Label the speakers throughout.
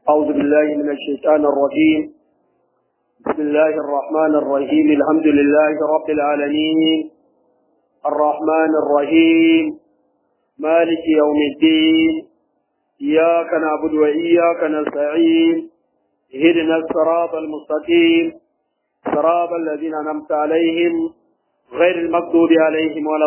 Speaker 1: أعوذ بالله من الشيطان الرجيم بسم الله الرحمن الرحيم الحمد لله رب العالمين الرحمن الرحيم مالك يوم الدين إياك نعبد وإياك نستعين اهدنا الصراط المستقيم صراط الذين أنعمت عليهم غير المغضوب عليهم ولا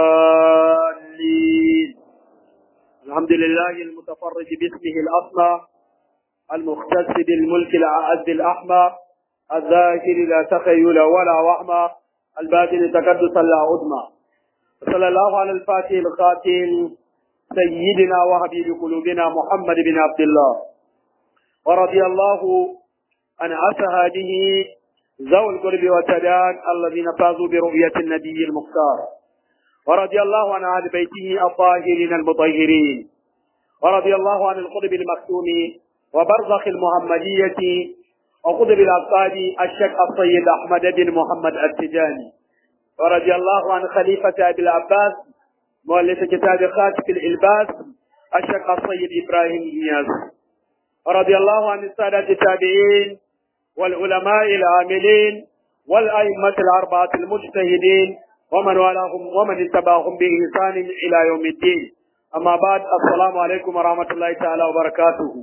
Speaker 1: الضالين الحمد لله المتفرج باسمه الأصلى المختص بالملك العز الأحمى الذاكر لا تخيل ولا وهمى الباطن تقدسا لا عظمى صلى الله على الفاتح الخاتم سيدنا وحبيب قلوبنا محمد بن عبد الله ورضي الله عن أصحابه ذوي القرب والتدان الذين فازوا برؤية النبي المختار ورضي الله عن أهل بيته الطاهرين المطهرين ورضي الله عن القطب المكتوم وبرزخ المحمدية وقطب الأبطال الشيخ السيد أحمد بن محمد التجاني ورضي الله عن خليفة أبي العباس مؤلف كتاب خاتم الإلباس الشيخ السيد إبراهيم إياس ورضي الله عن السادة التابعين والعلماء العاملين والأئمة الأربعة المجتهدين ومن والاهم ومن اتبعهم بإحسان إلى يوم الدين أما بعد السلام عليكم ورحمة الله تعالى وبركاته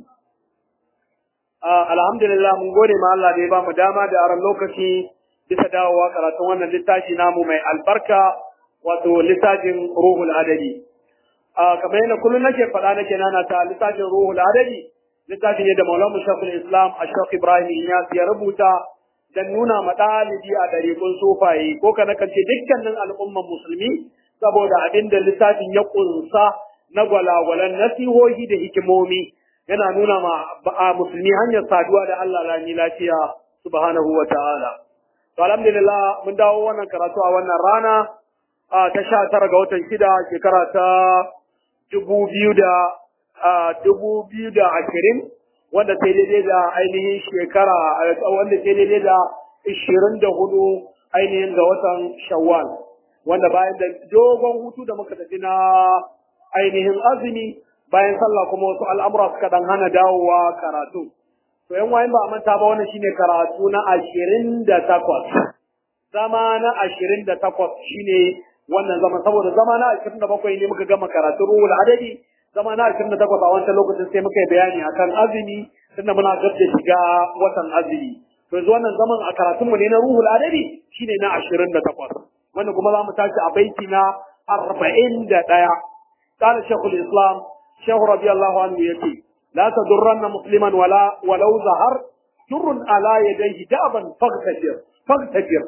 Speaker 1: alhamdulillah mun gode ma Allah da ya ba mu dama da aran lokaci bisa dawowa karatun wannan littafi namu mai albarka wato littafin ruhul adadi kamar yadda kullum nake faɗa nake nana ta littafin ruhul adadi littafi ne da maulamu shafin islam a shaf ibrahim inyas ya rubuta dan nuna ma ɗalibi a ɗariƙun sufaye ko kana kan ce dukkanin al'umman musulmi saboda abin da littafin ya ƙunsa na gwalagwalan nasihohi da hikimomi yana nuna ma a musulmi hanyar saduwa da Allah lami lafiya subhanahu wa ta'ala. To alhamdulillah mun dawo wannan karatu a wannan rana a ta sha tara ga watan shida shekara ta dubu biyu da dubu biyu da ashirin wanda sai daidai da ainihin shekara wanda sai daidai da ishirin da hudu ainihin ga watan shawwal wanda bayan da dogon hutu da muka tafi na ainihin azumi bayan sallah kuma wasu al'amura suka dan hana dawowa karatu. To yan wayan ba a manta ba wannan shine karatu na ashirin da takwas. Zama na ashirin da takwas shine wannan zama saboda zama na ashirin da bakwai ne muka gama karatu ruhul adadi zama na ashirin da takwas a wancan lokacin sai muka yi bayani akan azumi tunda muna gab da shiga watan azumi. To yanzu wannan zaman a karatunmu ne na ruhul adadi shine na ashirin da takwas. Wannan kuma za mu tashi a baiti na arba'in da ɗaya. قال شيخ الإسلام شيخ رضي الله عنه يتي لا تضرن مسلما ولا ولو ظهر جر على يديه دابا فاغتجر فاغتجر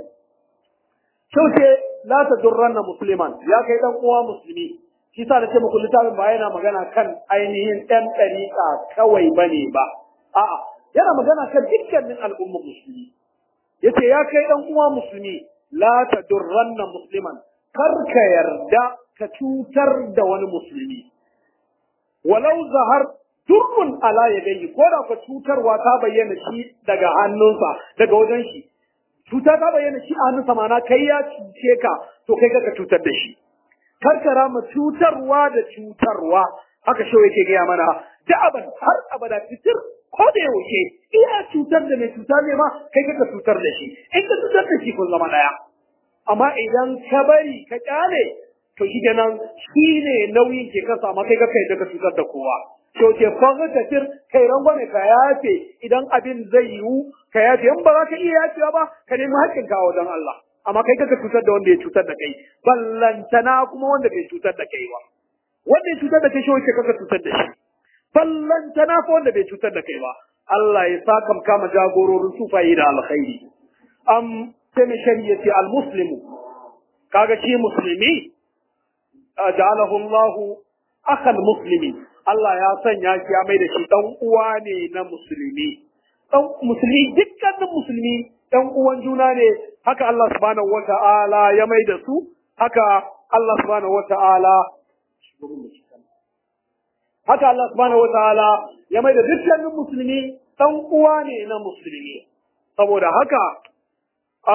Speaker 1: شو شيء لا تضرن مسلما يا كي دان uwa musulmi shi sa nace muku littafin ba yana magana kan ainihin ɗan ɗariƙa kawai bane ba a'a yana magana kan dukkanin al'ummar musulmi yace ya kai ɗan uwa musulmi la tadurranna musliman kar ka yarda ka cutar da wani musulmi walau zahar durrun ala ya gani ko da ka cutarwa ta bayyana shi daga hannunsa daga wajen shi cuta ta bayyana shi a hannunsa mana kai ya cuce ka to kai ka cutar da shi karkara ma cutarwa da cutarwa haka shi yake gaya mana da'aban har abada fitir ko da yaushe iya cutar da mai cuta ne ma kai ka cutar da shi in ka cutar da shi kun zama daya amma idan ka bari ka kyale to shi kenan shi ne nauyin ke kasa ma kai ka kai daga cutar da kowa to ke fanga tafir kai rangwame ka yafe idan abin zai yiwu ka yafe in ba za ka iya yafewa ba ka nemi haƙƙin ka wajen Allah amma kai kaka cutar da wanda ya cutar da kai ballantana kuma wanda bai cutar da kai ba wanda ya cutar da kai shi wace kaka cutar da shi ballantana ko wanda bai cutar da kai ba Allah ya saka kama jagororin sufayi da alkhairi am sai mai shari'a al-muslimu kaga shi musulmi ja'alahu Allah akhal muslimi Allah ya sanya shi ya mai da shi dan uwa ne na musulmi dan musulmi dukkanin musulmi dan uwan juna ne haka Allah subhanahu wata'ala ya mai da su haka Allah subhanahu wata'ala haka Allah subhanahu wata'ala ya mai da dukkanin musulmi dan uwa ne na musulmi saboda haka a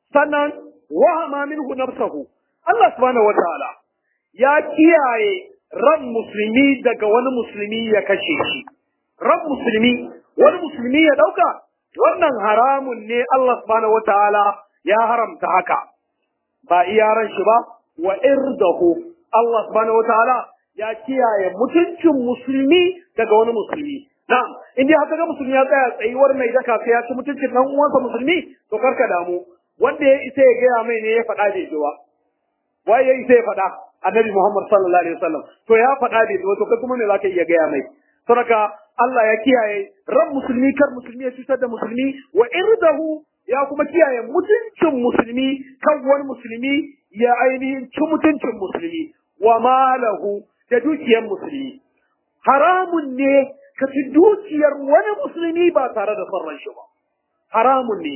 Speaker 1: sannan wahama minhu nafsahu Allah subhanahu wataala ya kiyaye ran musulmi daga wani musulmi ya kashe shi ran musulmi wani musulmi ya dauka wannan haramun ne Allah subhanahu wataala ya haramta haka ba iya ran shi ba wa irdahu Allah subhanahu wataala ya kiyaye mutuncin musulmi daga wani musulmi na'am in dai haka ga musulmi ya tsaya tsayuwar mai daka sai ya ci mutuncin dan uwansa musulmi to karka damu wanda ya isa ya gaya mai ne ya faɗa bai ji ba waye ya isa ya faɗa annabi Muhammad sallallahu alaihi wasallam to ya faɗa bai ji ba to kai kuma me zaka iya gaya mai saboda Allah ya kiyaye ran musulmi kar musulmi ya cutar da musulmi wa irdahu ya kuma kiyaye mutuncin musulmi kan wani musulmi ya ainihin ci mutuncin musulmi wa malahu da dukiyar musulmi haramun ne ka ci dukiyar wani musulmi ba tare da son shi ba haramun ne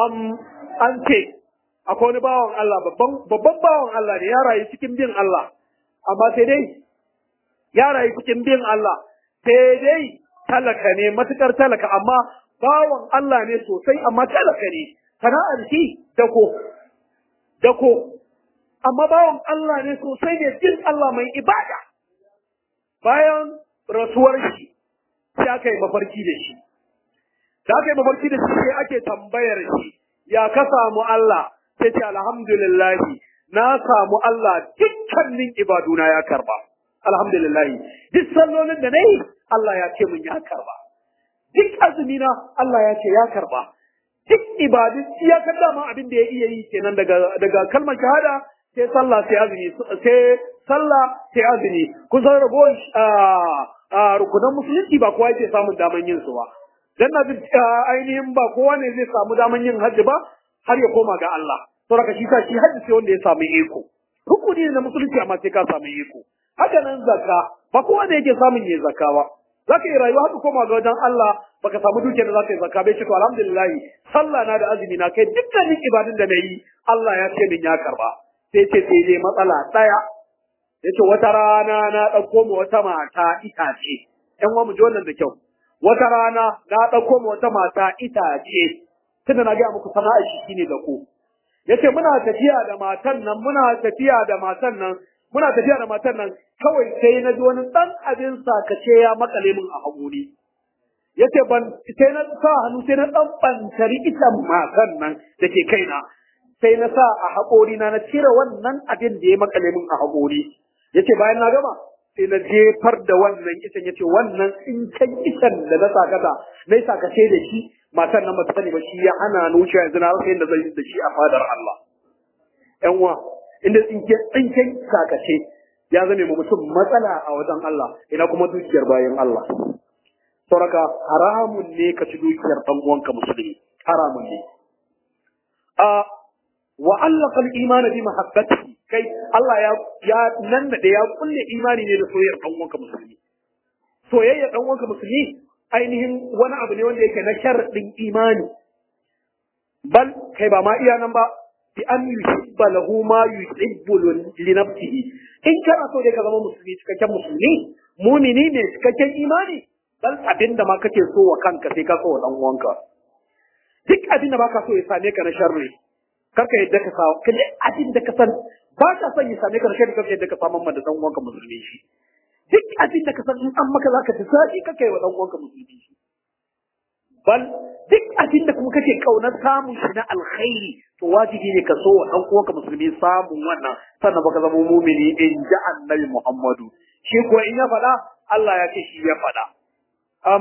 Speaker 1: an ce akwai wani bawan Allah babban bawan Allah ne ya rayu cikin bin Allah amma sai dai ya rayu cikin bin Allah sai dai talaka ne matukar talaka amma bawan Allah ne sosai amma talaka ne sana'ar shi dako dako amma bawan Allah ne sosai ne bin Allah mai ibada bayan rasuwar shi sai aka yi mafarki da shi da aka yi mafarki da shi sai ake tambayar shi ya ka samu Allah sai ce alhamdulillah na samu Allah dukkanin ibaduna ya karba alhamdulillah duk sallolin da nayi Allah ya ce mun ya karba duk azumina Allah ya ce ya karba duk ibadun ya kada ma abin da ya iya yi kenan daga daga kalmar shahada sai sallah sai azumi sai sallah sai azumi kun san ragowar rukunan musulunci ba kowa yake samun daman yin su ba dan na ainihin ba kowa ne zai samu daman yin hajji ba har ya koma ga Allah saboda shi sa shi hajji sai wanda ya samu iko rukuni ne na musulunci amma sai ka samu iko haka nan zakka ba kowa ne yake samun yin zakka ba zaka yi rayuwa haka koma ga wajen Allah baka samu dukiyar da zaka yi zakka bai ce to alhamdulillah sallah na da azumi na kai dukkanin ibadun da na yi Allah ya ce min ya karba sai ce sai dai matsala daya yace wata rana na ɗauko ma wata mata itace ƴan uwa mu ji wannan da kyau wata rana na ɗauko ma wata mata itace tunda na gaya muku sana'ar shi shine da ko yace muna tafiya da matan nan muna tafiya da matan nan muna tafiya da matan nan kawai sai na ji wani ɗan abin sakace ya makale min a haƙuri yace ban sai na sa hannu sai na ɗan ɓantari itan matan nan da ke kaina sai na sa a haƙori na na cire wannan abin da ya makale min a haƙori yace bayan na gama sai na jefar da wannan itan yace wannan tsinken itan da na sakata na sakace da shi matan nan bata sani ba shi ya hana ni wuce yanzu na rasa yadda zan yi da shi a fadar Allah ƴan uwa inda tsinken tsinken sakace ya zame mu mutum matsala a wajen Allah ina kuma dukiyar bayan Allah sauraka haramun ne ka ci dukiyar ɗan uwanka musulmi haramun ne a wa allaka al-iman bi mahabbati kai Allah ya ya nan da ya kulle imani ne da soyayyar dan uwanka musulmi soyayyar dan uwanka musulmi ainihin wani abu ne wanda yake na sharadin imani bal kai ba ma iya nan ba bi an yuhibba lahu ma yuhibbu li nafsihi in kana so dai ka zama musulmi cikakken musulmi mumini ne cikakken imani bal abinda ma kake so wa kanka sai ka so wa dan uwanka duk abinda ba ka so ya same ka na sharri karka yadda ka samu kaje abin da ka san ba ka son ya same ka da karka yadda ka samu da dan uwanka musulmi shi duk abin da ka san in an maka zaka ji sadi kake wa dan uwanka musulmi shi bal duk abin da kuma kake kaunar samun shi na alkhairi to wajibi ne ka so wa dan uwanka musulmi samun wannan sannan baka zama mumini in ji annabi Muhammadu shi ko in ya faɗa Allah ya ce shi ya faɗa um,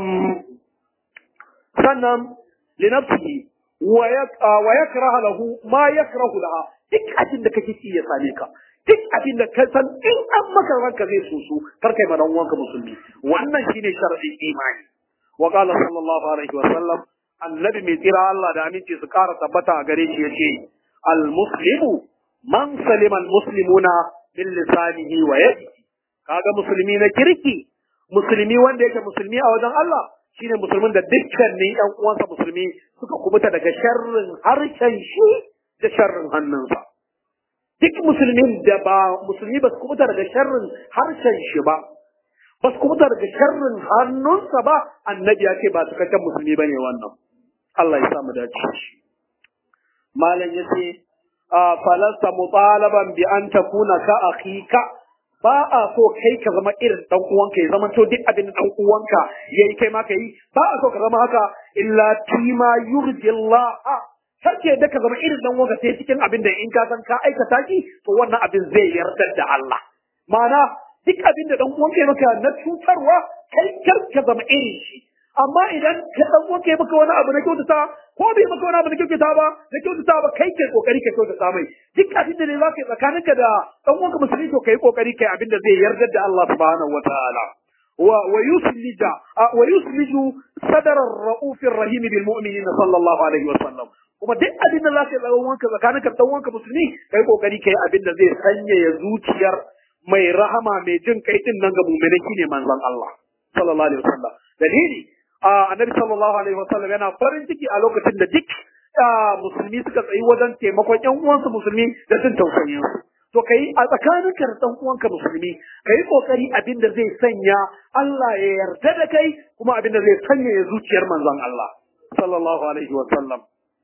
Speaker 1: sannan linafsihi wa yakraha lahu ma yakrahu laha duk abin da kake ci ya same ka duk abin da ka san in an maka ranka zai soso kar kai madan wanka musulmi wannan shine sharadin imani wa qala sallallahu alaihi wa sallam annabi mai tsira Allah da aminci su kara tabbata a gare shi yace al muslimu man salima al muslimuna min lisanihi wa yadihi kaga musulmi na kirki musulmi wanda yake musulmi a wajen Allah shine musulmin da dukkanin ƴan uwansa musulmi suka kubuta daga sharrin harshen shi da sharrin hannunsa duk musulmin da ba musulmi ba su kubuta daga sharrin harshen shi ba ba su kubuta daga sharrin hannunsa ba annabi ya ce ba cikakken musulmi ba ne wannan Allah ya samu dace malam ya ce falasta mutalaban bi an takuna ka akhika ba a so kai ka zama irin dan uwanka ya zama to duk abin da dan uwanka yayi kai ma kai ba a so ka zama haka illa tima yurjillah kake da ka zama irin dan uwanka sai cikin abin da in ka san ka aikata shi to wannan abin zai yarda da Allah ma'ana duk abin da dan uwanka ya maka na cutarwa kai kar ka zama irin shi amma idan ka dan uwanka ya maka wani abu na kyautata ko bai maka wani abu na kyautata ba na kyautata ba kai kai kokari ka kyautata mai duk abin da ne zaka yi tsakaninka da dan uwanka musulmi to kai kokari kai abin da zai yarda da Allah subhanahu wataala wa wa yuslija wa yusliju sadar ar-rauf ar-rahim bil mu'minina sallallahu alaihi wasallam kuma duk abin da zaka yi dan uwanka tsakaninka da dan uwanka musulmi kai kokari kai abin da zai sanyaya zuciyar mai rahama mai jin kai din nan ga mu'mini shine manzon Allah sallallahu alaihi wasallam dalili annabi sallallahu alaihi wasallam yana farin ciki a lokacin da duk musulmi suka tsayi wajen taimakon ƴan uwansu musulmi da jin tausayin su to kai a tsakanin ka da ɗan uwanka musulmi kai kokari abin da zai sanya Allah ya yarda da kai kuma abin da zai sanya ya zuciyar manzon Allah sallallahu alaihi wasallam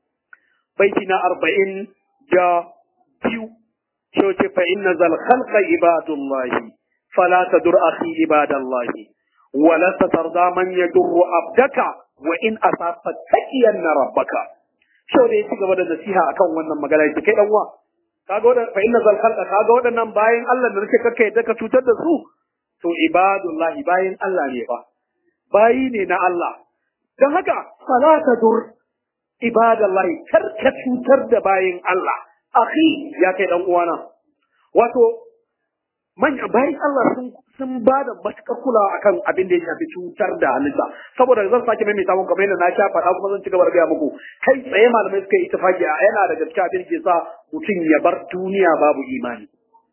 Speaker 1: baiti na arba'in da biyu shi ce fa inna zal khalqa ibadullahi fala tadur akhi ibadallahi ولست ترضى من يضر عبدك وان اصابت تقين ربك shau da ya ci gaba da nasiha akan wannan magana yake kai dan uwa kaga wadan fa inna zal khalqa kaga wadannan bayan Allah da nake kakkai da ka cutar da su to ibadullahi bayan Allah ne ba bayi ne na Allah dan haka fala tadur ibadallahi kar ka cutar da bayan Allah akhi ya kai dan uwana wato manya bayan Allah sun sun ba da matuƙar kulawa akan abin da ya shafi cutar da halitta saboda zan sake mai samun kamar yadda na sha faɗa kuma zan ci gaba da gaya muku kai tsaye malamai suka yi ittifaki a yana daga cikin abin da ke sa mutum ya bar duniya babu imani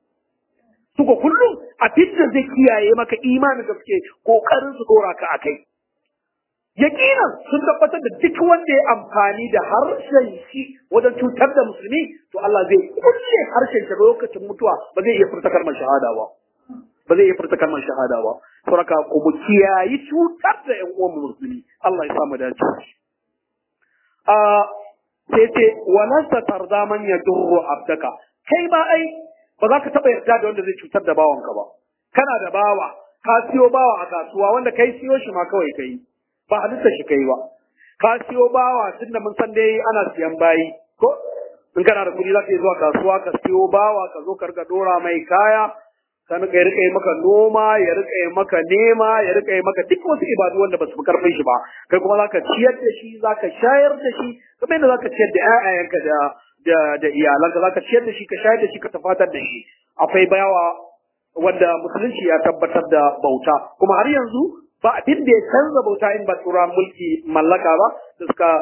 Speaker 1: suka kullum abin da zai kiyaye maka imanin da suke kokarin su dora ka akai yakinan sun tabbatar da duk wanda ya amfani da harshen shi wajen cutar da musulmi to Allah zai kulle harshen shi lokacin mutuwa ba zai iya furta kalmar shahada ba ba zai iya furta kalmar shahada ba saboda ku mu kiyayi cutar da ƴan uwan musulmi Allah ya samu dace a sai ce walan ta tarda man yadurru abdaka kai ma ai ba za ka taba yarda da wanda zai cutar da bawanka ba kana da bawa ka siyo bawa a kasuwa wanda kai siyo shi ma kawai kai ba halitta shi kai ba ka siyo bawa tunda mun san dai ana siyan bayi ko in kana da kuɗi za ka yi zuwa kasuwa ka siyo bawa ka zo ka riga dora mai kaya kan ka rika yi maka noma ya rika yi maka nema ya rika yi maka duk wasu ibadu wanda ba su fi karfin shi ba kai kuma zaka ciyar da shi zaka shayar da shi kamar yadda zaka ciyar da ƴaƴayenka da da da iyalanka zaka ciyar da shi ka shayar da shi ka tafatar da shi akwai bayawa wanda musulunci ya tabbatar da bauta kuma har yanzu ba abin da ya canza bauta in ba tura mulki mallaka ba da suka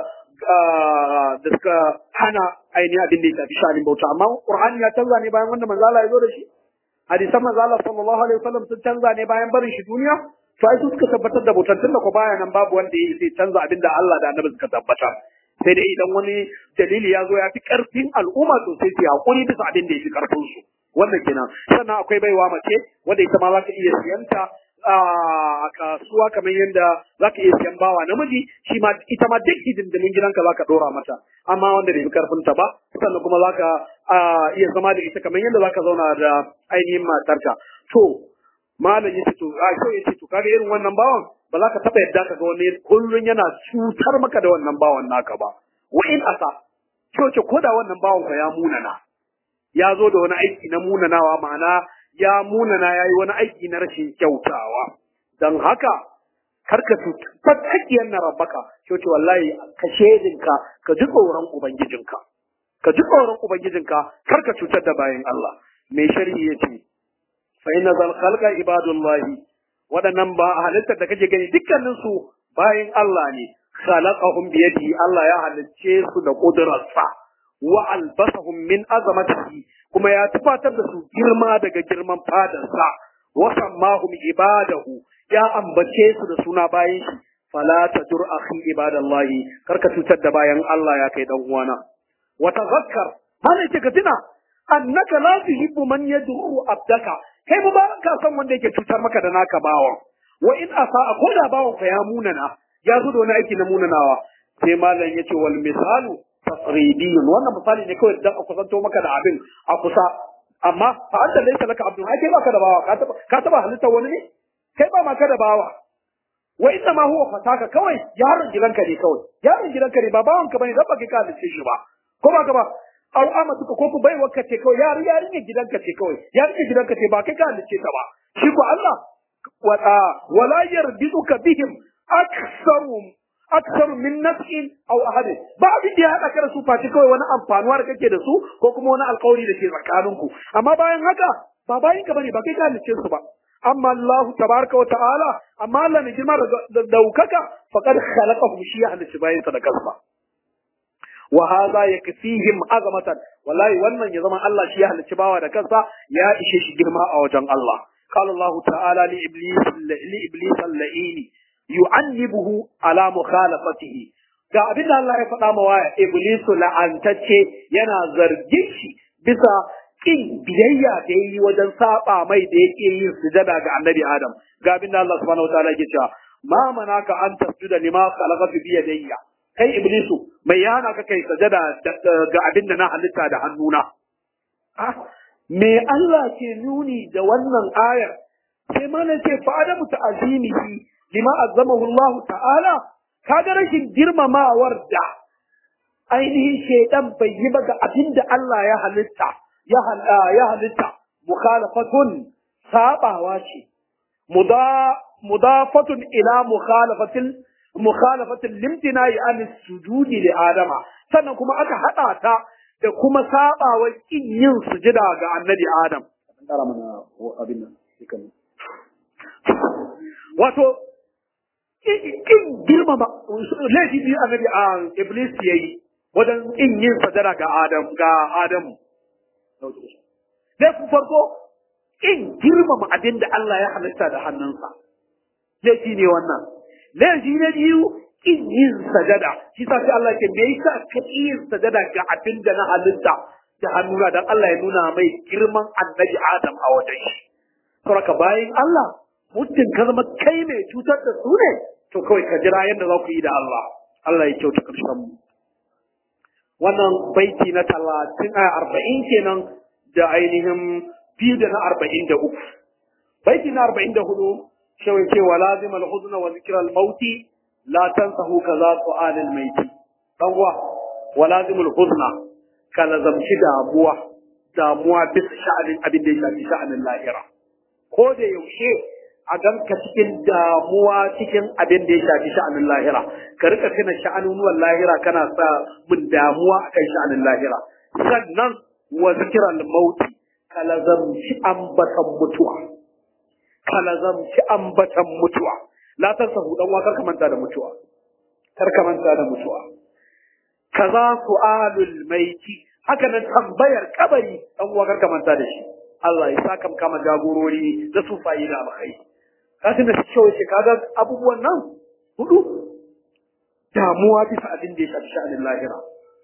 Speaker 1: da suka hana ainihin abin da ya shafi shanin bauta amma qur'ani ya canza ne bayan wanda manzo Allah ya zo da shi hadisan manzo Allah sallallahu alaihi wasallam sun canza ne bayan barin shi duniya to ai su suka tabbatar da bautar tunda ko baya nan babu wanda ya sai canza abin da Allah da Annabi suka tabbata sai dai idan wani dalili ya zo ya fi karfin al'umma to sai su hakuri bisa abin da ya fi karfin su wannan kenan sannan akwai baiwa mace wanda ita ma za ka iya siyanta a kasuwa kamar yadda za ka iya siyan bawa namiji shi ma ita ma duk hidindimin gidanka za ka dora mata amma wanda bai fi karfin ta ba sannan kuma za ka iya zama da ita kamar yadda za ka zauna da ainihin matarka to malam ya ce to a so ya ce to kaga irin wannan bawan ba za ka taɓa yadda ka ga wani kullun yana cutar maka da wannan bawan naka ba wa in asa ce ko da wannan bawan ka ya munana ya zo da wani aiki na munanawa ma'ana ya munana ya yi wani aiki na rashin kyautawa don haka kar ka tattakiyar na rabbaka ce wallahi ka shedinka ka ji tsoron ubangijinka ka ji tsoron ubangijinka kar ka cutar da bayan Allah mai sharhi ya ce fa inna zal khalqa ibadullahi waɗannan ba halittar da kake gani dukkanin su bayan Allah ne khalaqahum bi yadihi Allah ya halicce su da kudurarsa wa albasahum min azamatihi kuma ya tufatar da su girma daga girman fadarsa wa sammahum ibadahu ya ambace su da suna bayan shi fala tadur akhi ibadallahi karka cutar da bayan Allah ya kai dan uwana wa tazakkar hana ce ka tuna annaka la tuhibbu man yad'u abdaka kai ba ka san wanda yake cutar maka da naka bawan wa in asa ko da bawan ka ya munana ya zo da wani aiki na munanawa sai malam yace wal misalu tasridiyun wannan misali ne kawai dan a kusanto maka da abin a kusa amma fa anta laysa laka abdun ai kai baka da bawa ka taba ka taba halitta wani ne kai ba ma ka da bawa wa inna ma huwa fataka kawai yaron gidanka ne kawai yaron gidanka ne ba bawanka bane dan baka ka halitta shi ba ko ba ka ba aw amatuka ko ku baiwa ka ce kawai yar yarinya gidanka ce kawai yarinya gidanka ce ba kai ka halitta ta ba shi ko Allah wata wala yarbiduka bihim aktsarum aktsaru min nafsin aw ahad ba abin da ya hada ka da su face kawai wani amfanuwa da kake da su ko kuma wani alƙawari da ke tsakaninku amma bayan haka ba bayin ka bane ba kai ka halitta su ba amma Allah tabaraka wa ta'ala amma Allah ne girma da daukaka faqad khalaqahu shi ya halitta bayin sa da kansa wa hadha yakfihim azamatan wallahi wannan ya zama Allah shi ya halicci bawa da kansa ya ishe shi girma a wajen Allah qala Allah ta'ala li iblis li iblis al-la'ini yu'annibuhu ala mukhalafatihi ga abin da Allah ya faɗa ma waya iblis la'antacce yana zargin shi bisa kin biyayya da yayi wajen saba mai da yake yin sujada ga annabi Adam ga abin da Allah subhanahu wa ta'ala yake cewa ma manaka an tasjuda lima khalaqatu bi yadayya kai iblisu mai yana ka kai sajada ga abin da na halitta da hannuna me Allah ke nuni da wannan ayar sai mana ce fa adamu ta'azimihi lima azzamahu Allah ta'ala kaga rashin girmamawar da ainihin shaidan bai yi ba ga abin da Allah ya halitta ya ya halitta mukhalafatun sabawa ce mudafatun ila mukhalafatil mukhalafatin limtina ya an sujudi li adama sannan kuma aka hada ta da kuma sabawar kin yin sujida ga annabi adam wato kin girmama laifi biyu annabi a iblis yayi wajen kin yin sujada ga adam ga adamu laifin farko kin girmama abin da Allah ya halitta da hannunsa laifi ne wannan laifi na biyu in yin sajada shi sa sai Allah ke me yasa ka yin sajada ga abin da na halitta da hannuna dan Allah ya nuna mai girman annabi Adam a wajen shi saboda bayan Allah muddin ka zama kai mai cutar da su ne to kawai ka jira yadda za ku yi da Allah Allah ya kyauta karshen mu wannan baiti na talatin a arba'in kenan da ainihin biyu da na arba'in da uku baiti na arba'in da hudu shawai ce wa lazim al-huzn wa zikr al-maut la tansahu kaza su'al al-mayt dan wa wa lazim al-huzn ka lazamci damuwa damuwa bisa sha'anin abin da ya shafi sha'anin lahira ko da yaushe a ganka cikin damuwa cikin abin da ya shafi sha'anin lahira ka rika tuna sha'anunuwan lahira kana sa mun damuwa akan sha'anin lahira sannan wa zikr al-maut ka lazamci ambatan mutuwa ka lazamci ambatan mutuwa la tansahu dan wa karka manta da mutuwa karka manta da mutuwa kaza su'alul maiti haka nan tambayar kabari dan wa karka manta da shi Allah ya saka kama jagorori da su fayi da alkhairi kasu da cewa ce kaga abubuwan nan hudu damuwa bisa abin da ya shafi sha'anin lahira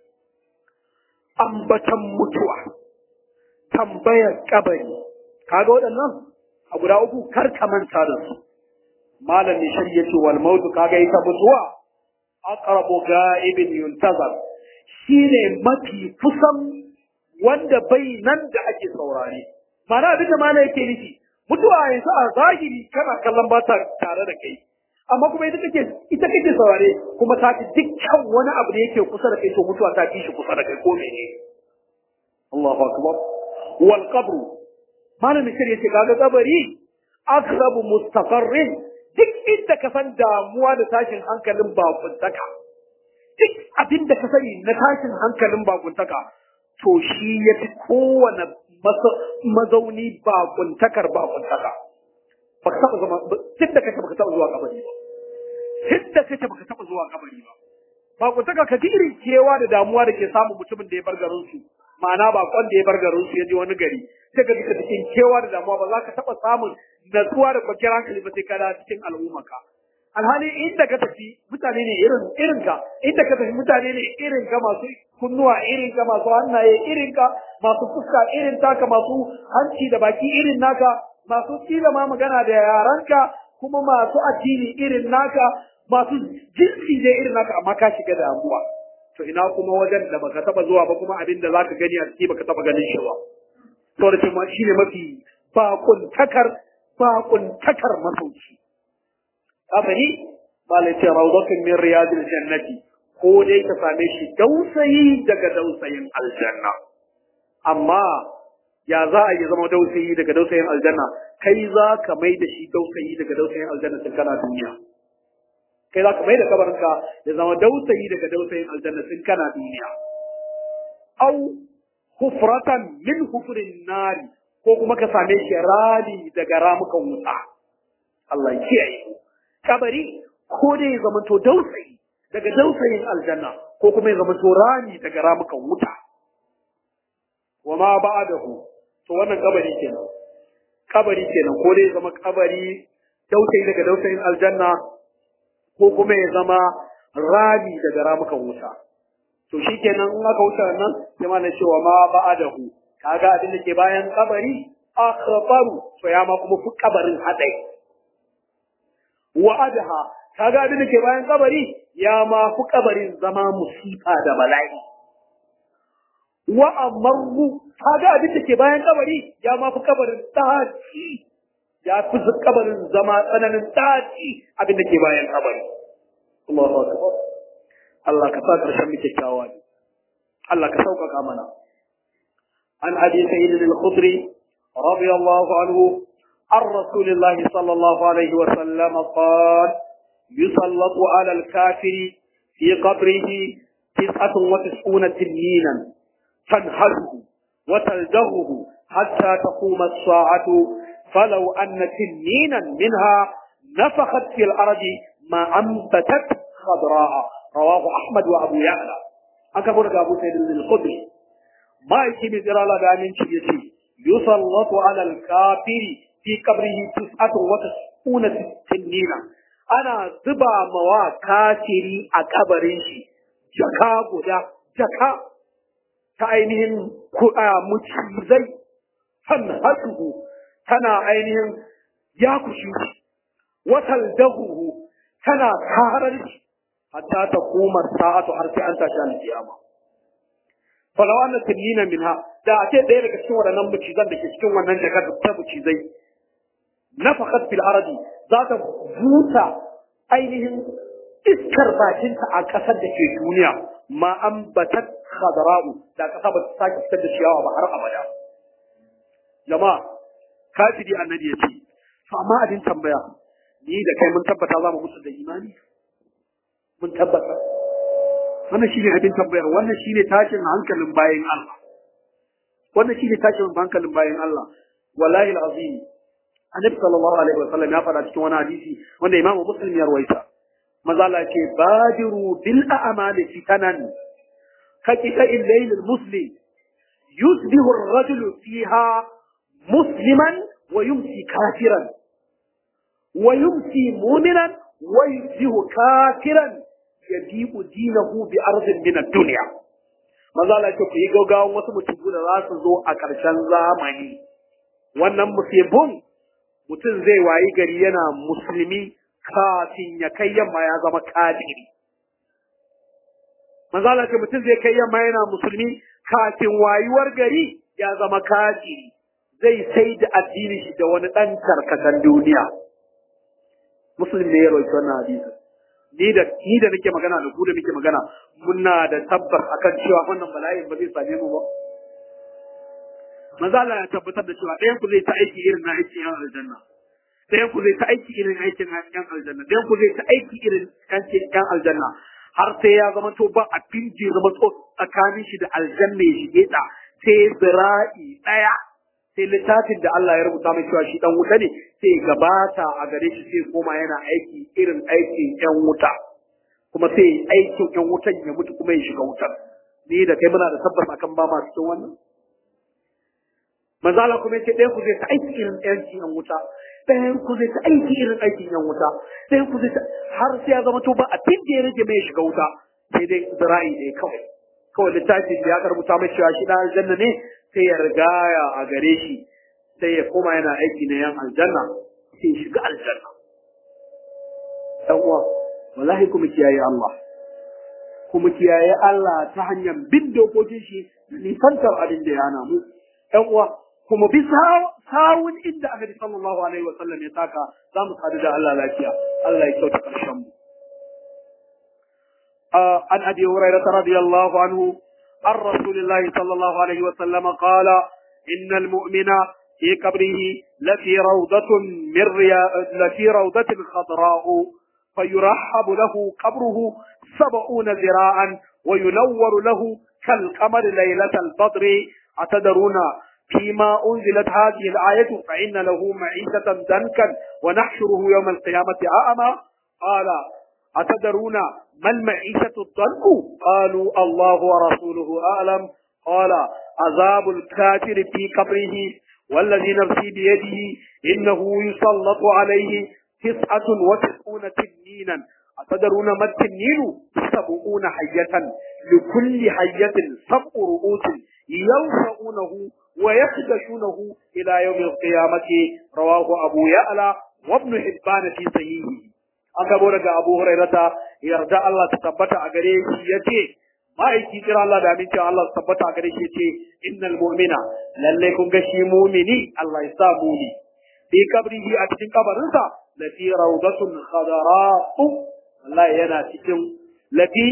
Speaker 1: ambatan mutuwa tambayar kabari kaga waɗannan a guda uku kar ka manta da su malam ne shari'a ce wal mautu kaga ita mutuwa aqrabu ga'ibin yuntazar shine mafi kusan wanda bai nan da ake saurare mana abin da mana yake nufi mutuwa yanzu a zahiri kana kallon ba ta tare da kai amma kuma ita kake ita kake saurare kuma ta fi dukkan wani abu da yake kusa da kai to mutuwa ta fi shi kusa da kai ko mene Allahu akbar wal qabru malamin shari'a ce kaga kabari aqrabu mustaqarrin duk inda ka san damuwa da tashin hankalin bakuntaka duk abin da ka sani na tashin hankalin bakuntaka to shi ya fi kowane mazauni bakuntakar bakuntaka ba ka taɓa zama duk da kace baka taɓa zuwa kabari ba duk da kace baka taɓa zuwa kabari ba bakuntaka ka ji irin kewa da damuwa da ke samun mutumin da ya bar garin su ma'ana bakon da ya bar garin su ya je wani gari sai ka ji ka cikin kewa da damuwa ba za ka taɓa samun natsuwa da kwanciyar hankali ba sai ka da cikin al'ummarka alhali inda ka tafi mutane ne irin irin ka inda ka tafi mutane ne irin ka masu kunnuwa irin ka masu hannaye irin ka masu fuska irin taka masu hanci da baki irin naka masu kila ma magana da yaranka kuma masu addini irin naka masu jinsi ne irin naka amma ka shiga damuwa to ina kuma wajen da baka taba zuwa ba kuma abin da zaka gani a ciki baka taba ganin shi ba saboda cewa shine mafi bakuntakar bakuntakar masauki kabari malai ce rawdatun min riyadil jannati ko dai ka same shi dausayi daga dausayin aljanna amma ya za a yi zama dausayi daga dausayin aljanna kai za ka mai da shi dausayi daga dausayin aljanna tun kana duniya kai za ka mai da kabarinka ya zama dausayi daga dausayin aljanna tun kana duniya au hufratan min hufrin nari ko kuma ka same shi rami daga ramukan wuta Allah ya kiyaye kabari ko dai ya zama to dausayi daga dausayin aljanna ko kuma ya zama to rami daga ramukan wuta wa ma ba'dahu to wannan kabari kenan kabari kenan ko dai ya zama kabari dausayi daga dausayin aljanna ko kuma ya zama rami daga ramukan wuta to shikenan in aka wuce nan sai ma na cewa ma ba'dahu kaga abin da ke bayan kabari akhbaru to ya ma kuma fi kabarin hadai wa adha kaga abin da ke bayan kabari ya ma fi kabarin zama musifa da bala'i wa amarru kaga abin da ke bayan kabari ya ma fi kabarin taci ya fi kabarin zama tsananin taci abin da ke bayan kabari Allahu akbar Allah ka sa karshen mu kyakkyawa ne Allah ka sauƙaƙa mana an abi sayyid al-khudri radiyallahu anhu عن رسول الله صلى الله عليه وسلم قال يسلط على الكافر في قبره تسعة وتسعون تنينا تنهزه وتلدغه حتى تقوم الساعة فلو أن تنينا منها نفخت في الأرض ما أنبتت خضراء رواه أحمد وأبو يعلى أكبر أبو سيد الخدري ما يكي مثل الله دامين شيء يسلط على الكافر في قبره تسعة وتسعون تنينا ana zuba mawa kafiri a kabarin shi jaka guda jaka ta ainihin mucizai san hasuhu tana ainihin ya kushi watal dahuhu tana karar shi hatta ta koma sa'atu har sai an tashi alkiyama falaw anna tinina minha da a ce ɗaya daga cikin waɗannan mucizan da ke cikin wannan jakar ta mucizai nafakat fil ardi za ta buta ainihin iskar bakinta a ƙasar da ke duniya ma an batat khadara'u da ƙasa ba ta sake fitar da ciyawa ba har abada jama'a kafiri annabi ya ce to amma abin tambaya ni da kai mun tabbata za mu mutu da imani mun tabbata wannan shine abin tambayar wannan shine tashin hankalin bayan Allah wannan shine tashin hankalin bayan Allah wallahi alazim annabi sallallahu alaihi wa sallam ya faɗa cikin wani hadisi wanda imamu muslim ya rawaita maza Allah ce badiru bil a'mali fitanan hakika illayl al muslim yusbihu ar-rajul fiha musliman wa yumsi kafiran wa yumsi mu'minan wa yusbihu kafiran yadiqu dinahu bi ardin min ad-dunya maza Allah ce ku yi gaugawan wasu mutum da za su zo a ƙarshen zamani wannan musibin mutum zai wayi gari yana musulmi kafin ya kai yamma ya zama kafiri. Manzala ce mutum zai kai yamma yana musulmi kafin wayuwar gari ya zama kafiri. Zai sai da addini shi da wani ɗan karkatan duniya. Musulmi ne ya roƙi wannan hadisi. Ni da ni da nake magana da ku da nake magana muna da tabbas akan cewa wannan bala'in ba zai same mu ba. Maza Allah ya tabbatar da cewa ɗayan ku zai ta aiki irin na aikin yan aljanna. Ɗayan ku zai ta aiki irin aikin yan aljanna. Ɗayan ku zai ta aiki irin aikin yan aljanna. Har sai ya zama to ba abin da ya zama to tsakanin shi da aljanna ya shige ta sai zira'i ɗaya. Sai littafin da Allah ya rubuta mai cewa shi ɗan wuta ne sai gabata a gare shi sai koma yana aiki irin aikin yan wuta. Kuma sai aikin yan wutan ya mutu kuma ya shiga wutar. Ni da kai muna da tabbas akan ba ma cikin wannan. manzala kuma yace ɗayan ku zai ta aiki irin aikin yan wuta ɗayan ku zai ta aiki irin aikin yan wuta ɗayan ku zai ta har sai ya zama to ba abin da ya rage mai shiga wuta sai dai zira'i ne kawai kawai littafin da ya karbuta mai cewa shi ɗan aljanna ne sai ya rigaya a gare shi sai ya koma yana aiki na yan aljanna sai ya shiga aljanna dan uwa wallahi kuma kiyaye Allah kuma kiyaye Allah ta hanyar bin dokokin shi da nisantar abin da ya hana mu ɗan uwa kuma bi sawun inda annabi sallallahu alaihi wasallam ya saka za mu sadu da Allah lafiya Allah ya kyauta karshen mu an abi hurairah radiyallahu anhu عن رسول الله صلى الله عليه وسلم قال إن المؤمن في قبره لفي روضة من ريا... لفي روضة خضراء فيرحب له قبره سبعون ذراعا وينور له كالقمر ليلة البدر أتدرون فيما أنزلت هذه الآية فإن له معيشة دنكا ونحشره يوم القيامة أعمى قال أتدرون ما المعيشة الضنك قالوا الله ورسوله أعلم قال عذاب الكافر في قبره والذي نفسي بيده إنه يسلط عليه تسعة وتسعون تنينا أتدرون ما التنين سبعون حية لكل حية سبع رؤوس ينفعونه ويخدشونه إلى يوم القيامة رواه أبو يعلى وابن حبان في صحيحه an gabo daga Abu Hurairata yarda Allah ta tabbata a gare shi yace ma'aiki kira Allah da amincin Allah ta tabbata a gare shi yace innal mu'mina lalle kun ga shi mu'mini Allah ya sa muni fi kabrihi a cikin kabarinsa lati rawdatun khadara'u Allah yana cikin lati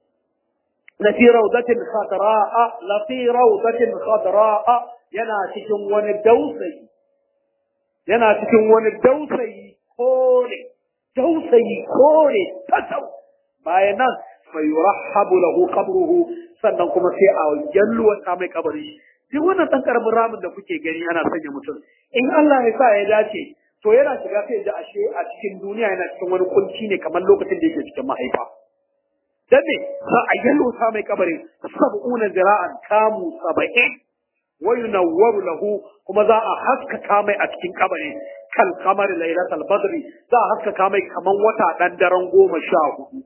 Speaker 1: lati rawdatin khadra'a lati rawdatin khadra'a yana cikin wani dausayi yana cikin wani dausayi kore dausayi kore tasau bayan nan fa yurahhabu lahu qabruhu sannan kuma sai a yalluwa ta mai kabari duk wannan dan karamin ramin da kuke gani ana sanya mutum in Allah ya sa ya dace to yana shiga sai da ashe a cikin duniya yana cikin wani kunci ne kamar lokacin da yake cikin mahaifa dan ne za a yallo ta mai kabarin sab'una zira'an kamu saba'in wa yunawwaru lahu kuma za a haskaka mai a cikin kabarin kal kamar lailatul badri za a haskaka mai kaman wata dan daren goma sha hudu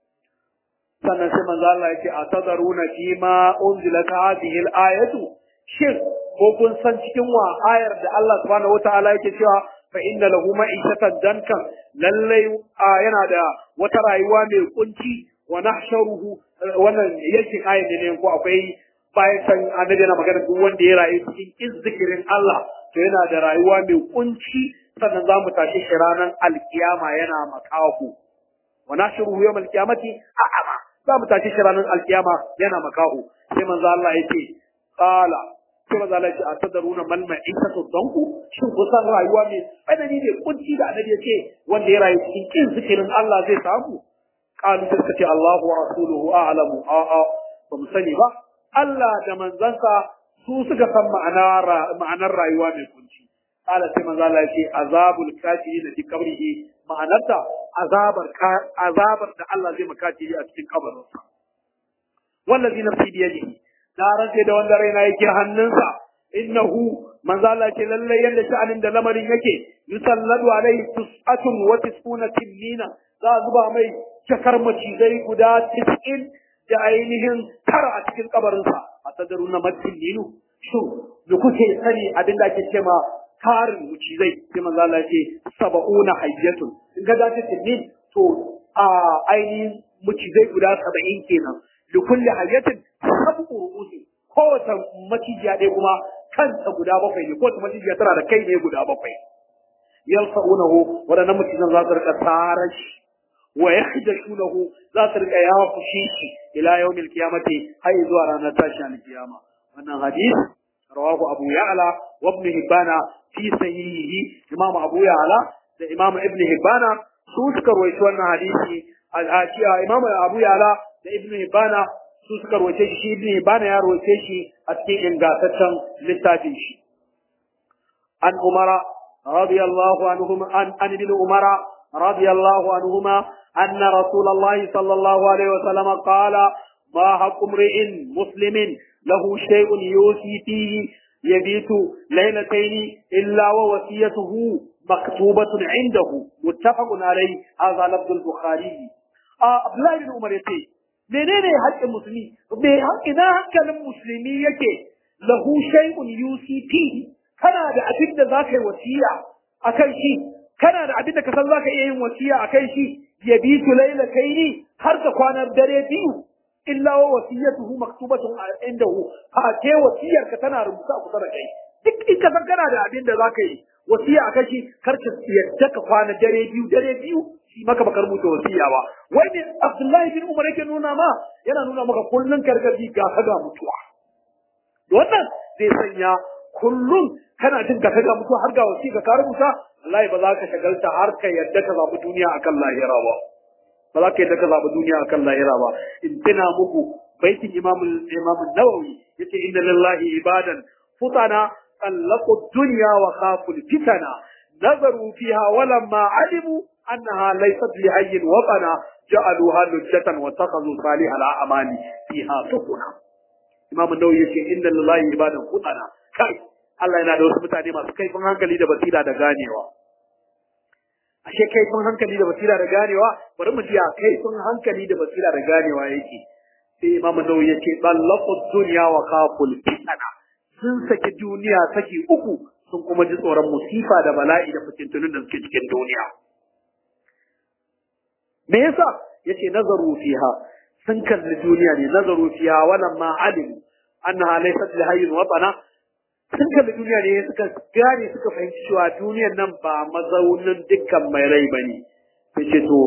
Speaker 1: sannan sai manzo Allah yake atadaruna fi ma unzilat hadhihi al-ayatu shin ko kun san cikin wa ayar da Allah subhanahu wataala yake cewa fa inna lahu ma'ishatan dankan lalle yana da wata rayuwa mai kunci wa nahsharuhu wannan yake ayar ne ko akwai bayan san annabi yana magana duk wanda ya rayu cikin zikirin Allah to yana da rayuwa mai kunci sannan za mu tashi shi ranar alkiyama yana makahu wa nahshuruhu yawm alqiyamati a'ama za mu tashi shi ranar alkiyama yana makahu sai manzo Allah ya ce qala sai manzo Allah ya ce atadaruna mal ma'isatu danku shin kusan rayuwa mai tsanani ne kunci da annabi ya ce wanda ya rayu cikin kin zikirin Allah zai samu qalu sai suka ce Allahu wa rasuluhu a'lamu a'a ba mu sani ba Allah da manzansa su suka san ma'anar rayuwa mai kunci. Ala sai manzo Allah ce azabul kafiri da fi kabrihi ma'anarta azabar azabar da Allah zai makafiri a cikin kabarinsa. Wallazi nafsi bi yadihi na rantse da wanda raina yake hannunsa innahu manzo Allah ce lalle yanda sha'anin da lamarin yake yusalladu alaihi tus'atun wa tis'una tinnina za a zuba mai jakar macizai guda 90 da ainihin tara a cikin kabarinsa a sadaru na matillinu shin da kuke sani abin da ake ce ma tarin mucizai sai manzo Allah ce saba'una hayyatun in ga da tillin to a ainihin mucizai guda saba'in kenan da kulli hayyatin sabu ru'usi kowace macijiya ɗaya kuma kanta guda bakwai ne kowace macijiya tana da kai ne guda bakwai yalfa'unahu waɗannan mucizan za su rika tsarar shi wa yakhdashunahu za su rika yawa fushi shi ila yawmil qiyamati har zuwa ranar tashi alkiyama wannan hadisi rawahu abu ya'la wa ibn hibbana fi sahihi imam abu ya'la da imam ibn hibbana su suka rawaito wannan hadisi a imam abu ya'la da ibn hibbana su suka rawaito shi shi ibn hibbana ya rawaito shi a cikin ingantaccen littafin shi an umara radiyallahu anhum an an ibn umara radiyallahu anhuma أن رسول الله صلى الله عليه وسلم قال ما حق امرئ مسلم له شيء يوصي فيه يبيت ليلتين إلا ووصيته مكتوبة عنده متفق عليه هذا لفظ البخاري عبد الله بن عمر يقول menene haƙƙin musulmi me ina hankalin musulmi yake lahu shay'un UCP kana da abin da zaka yi wasiya akan shi kana da abin da ka san zaka iya yin wasiya akan shi ya bi su laila kaini har ka kwanar dare biyu illa wa wasiyatuhu maktubatun indahu fa ke wasiyar ka tana rubuta a kusa da kai duk in ka san kana da abin da za ka yi wasiya a kashi kar ka yadda ka kwana dare biyu dare biyu shi maka baka rubuta wasiya ba wai ne Abdullahi bin Umar yake nuna ma yana nuna maka kullun karkaji ga ka ga mutuwa wannan zai sanya kullum kana jin ka ga mutuwa har ga wasiya ka rubuta wallahi ba za ka shagalta har ka yadda ka zabi duniya akan lahira ba ba za ka yadda ka zabi duniya akan lahira ba in tuna muku baitin imam imam nawawi yace inna lillahi ibadan futana طلقوا الدنيا وخافوا الفتنة نظروا فيها ولما علموا أنها ليست لحي وطنا جعلوها لجة واتخذوا صالح الأعمال فيها سفنا إمام النووي يقول إن لله عبادا فطنا كاي Allah yana da wasu mutane masu kaifin hankali da basira da ganewa. Ashe kaifin hankali da basira da ganewa, bari mu ji a kaifin hankali da basira da ganewa yake. Sai Imam Nawawi yake ballaqu dunya wa khaful fitana. sun saki duniya saki uku sun kuma ji tsoron musifa da bala'i da fitintunin da suke cikin duniya. Me yasa yace nazaru fiha sun kalli duniya ne nazaru fiha walam ma alimu annaha laysat li hayyin watana sun kalli duniya ne suka gane suka fahimci cewa duniyar nan ba mazaunin dukkan mai rai bane yace to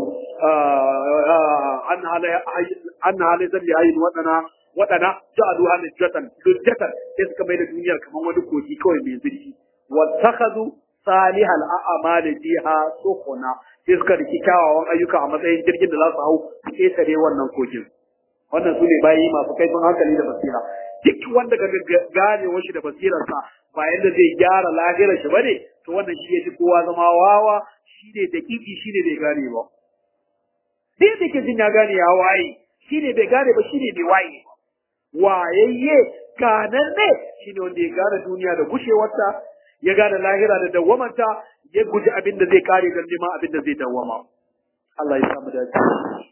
Speaker 1: annaha laysat li hayyin watana waɗana ja'alu halajatan lujjatan sai suka mai da duniyar kamar wani kogi kawai mai zurfi wa takhadhu salihal a'mal fiha sufuna sai suka riki kyawawan ayyuka a matsayin jirgin da za su hau su ketare wannan kogin wannan su ne bayi masu kaifin hankali da basira duk wanda ga gane washi da basirarsa ba yadda zai gyara lahirar shi bane to wannan shi ya fi kowa zama wawa shi ne dakiki shi ne bai gane ba sai da ke jin ya gane ya waye shi ne bai gane ba shi ne bai waye ba wayayye ganan ne shine wanda ya gane duniya da gushewarta ya gane lahira da dawwamanta ya guji abin da zai kare don neman abin da zai dawwama Allah ya samu dace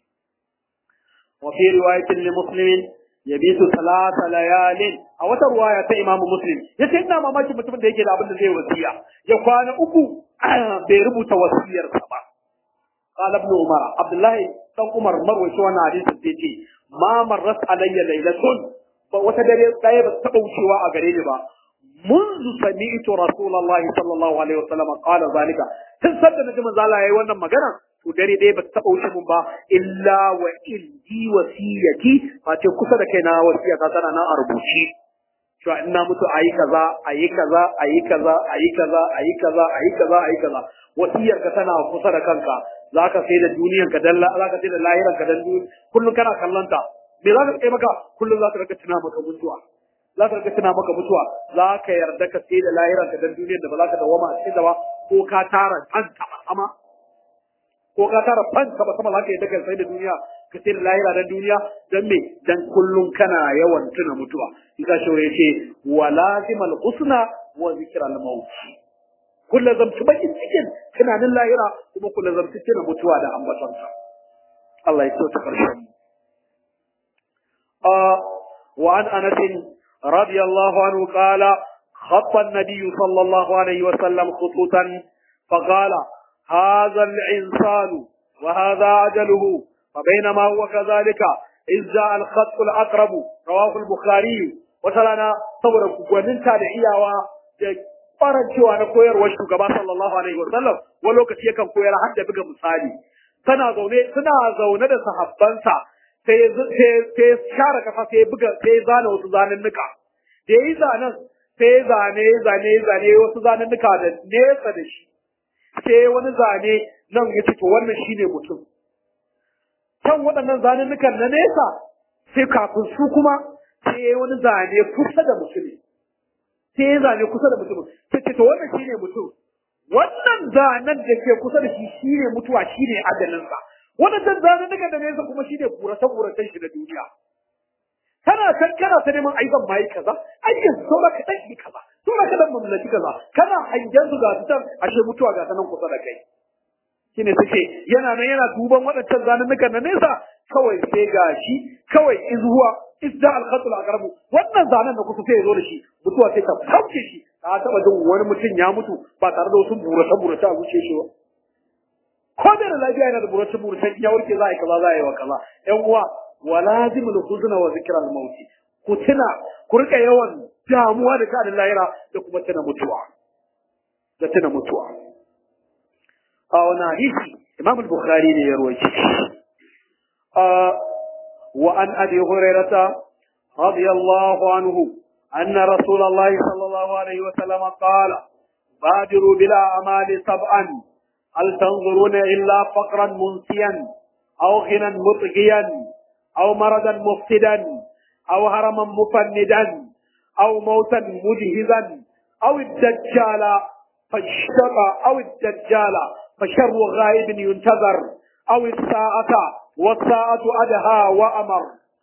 Speaker 1: wa fi riwayatin li muslimin yabitu salasa layalin a wata ruwaya ta imamu muslim yace ina mamaki mutumin da yake da abin da zai wasiya ya kwana uku bai rubuta wasiyarsa ba قال ابن عمر عبد الله بن عمر مروي wannan hadisin sai ce ma marrat alayya laylatun ba wata dare daya ba taba wucewa a gare ni ba منذ سمعت رسول الله صلى الله عليه وسلم قال ذلك tun sanda naji manzo Allah yayi wannan magana to dare dai ba taba wuce mun ba illa wa indi wasiyati face kusa da kaina wasiya ta tana nan a rubuce to ina mutu ayi kaza ayi kaza ayi kaza ayi kaza ayi kaza ayi kaza ayi kaza wasiyar ka tana kusa da kanka zaka sai da duniyar ka dalla zaka sai da lahirar ka dan kullun kana kallanta me zaka kai maka kullun zaka rika tuna maka mutuwa zaka rika tuna maka mutuwa zaka yarda ka sai da lahirar ka dan duniyar da ba zaka dawama a cikin da ba ko ka tara fanta sama ko ka tara fanta ba sama zaka yarda ka sai da duniya ka sai da lahira dan duniya dan me dan kullun kana yawan tuna mutuwa isa shi yace walazimal husna wa zikral maut kullu zamtu bakin cikin tunanin lahira kuma kullu zamtu tuna mutuwa da ambatonsa Allah ya so ta karshen آه وعن أنس رضي الله عنه قال خط النبي صلى الله عليه وسلم خطوطا فقال هذا الإنسان وهذا أجله فبينما هو كذلك إذ جاء الخط الأقرب رواه البخاري وسلنا صبر ومن تابعية farancewa na koyarwar shugaba sallallahu alaihi wasallam wani lokaci yakan koyar har da buga misali tana zaune suna zaune da sahabbansa sai sai share kasa sai buga sai zana wasu zanennuka da yi zanen sai zane zane zane wasu zanennuka da nesa da shi sai wani zane nan ya ce to wannan shine mutum kan waɗannan zanennukan na nesa sai kafin su kuma sai wani zane kusa da mutum sai ya zane kusa da mutum sai ce to wannan shine mutum wannan zanen da ke kusa da shi shine mutuwa shine adalinsa waɗannan zanennukan da nesa kuma shine kuratan-kuratan shi na duniya kana san kana ta neman ai zan ma yi kaza ai yanzu saura ka dan yi kaza saura ka dan mamlaki kaza kana hangen su ga su can ashe mutuwa ga ta nan kusa da kai shine suke yana nan yana duban waɗancan zanennukan na nesa kawai sai ga shi kawai izuwa idda al-khatul aqrab wannan zanen da kusa sai ya zo da shi mutuwa sai ta sauke shi ka taba jin wani mutum ya mutu ba tare da wasu burata burata a zuciya shi ba ko da lafiya yana da burata burata ya warke za a yi kaza za a yi wa kaza ƴan uwa wa lazimul huzna wa zikral mauti ku tuna ku rika yawan damuwa da kanin lahira da kuma tuna mutuwa da tuna mutuwa a wani hadisi imam al-bukhari ne ya rawaito wa an abi hurairata radiyallahu anhu anna rasulullah sallallahu alaihi wa sallam qala badiru bila amali sab'an hal tanzuruna illa faqran munsiyan aw ghinan mutghiyan aw maradan muftidan aw haraman mufannidan aw mautan mujhizan aw ad-dajjala فالشقى أو الدجال فشر غائب ينتظر أو الساعة والساعة أدهى وأمر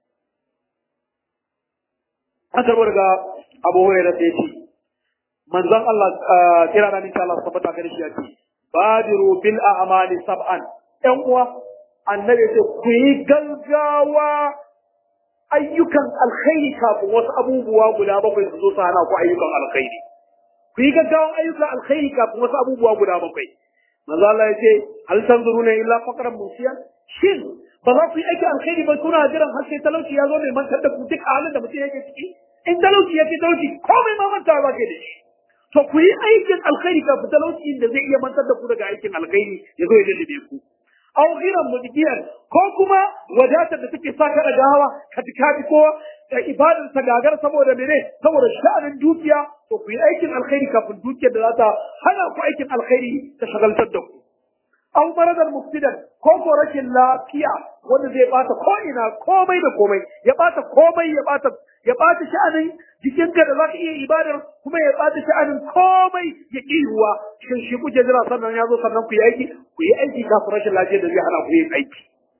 Speaker 1: أنت ورقة أبو هريرة يتي من ذن الله كرانا إن شاء الله سبحانه وتعالى بادروا بالأعمال سبعا أموا annabi ce ku yi gaggawa ayyukan alkhairi kafin wasu abubuwa guda bakwai su zo su hana ku ayyukan alkhairi ku yi gaggawan ayyukan alkhairi kafin wasu abubuwa guda bakwai manzo Allah ya ce hal tanzuruna illa faqran musiyan shin ba za ku yi aikin alkhairi ba kuna jiran har sai talauci ya zo mai mantar da ku duk halin da mutum yake ciki in talauci ya fi talauci komai ma mantawa ba ke da shi to ku yi aikin alkhairi kafin talauci da zai iya mantar da ku daga aikin alkhairi ya zo ya lullube ku aw ghiran mudbiyan ko kuma wadatar da take sa ka da gawa ka tikafi ko da ibadar ta gagar saboda mene saboda sha'anin dukiya to ku yi aikin alkhairi kafin dukiyar da za ta hana ku aikin alkhairi ta shagaltar da ku aw maradar muftidan ko ko rashin lafiya wanda zai bata ko ina komai da komai ya bata komai ya bata ya bata sha'anin jikinka da za ka iya ibadar kuma ya bata sha'anin komai ya ƙi yiwuwa shin shi kuke jira sannan ya zo sannan ku yi aiki ku yi aiki kafin rashin lafiya da zai hana ku yin aiki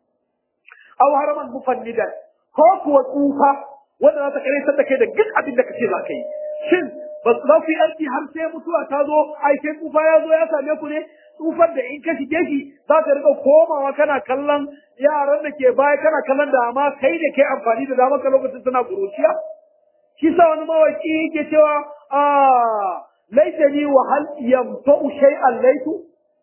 Speaker 1: aw haraman mufannidan ko kuwa tsufa wanda za ta kare da kai da duk abin da kace za ka yi shin ba za ku yi aiki har sai mutuwa ta zo ai sai tsufa ya zo ya same ku ne tsufar da in ka shige shi za ka rika komawa kana kallon yaran da ke baya kana kallon da amma kai da kai amfani da damar ka lokacin suna kuruciya shi sa wani mawaki yake cewa a laitani wa hal yamta'u shay'an laitu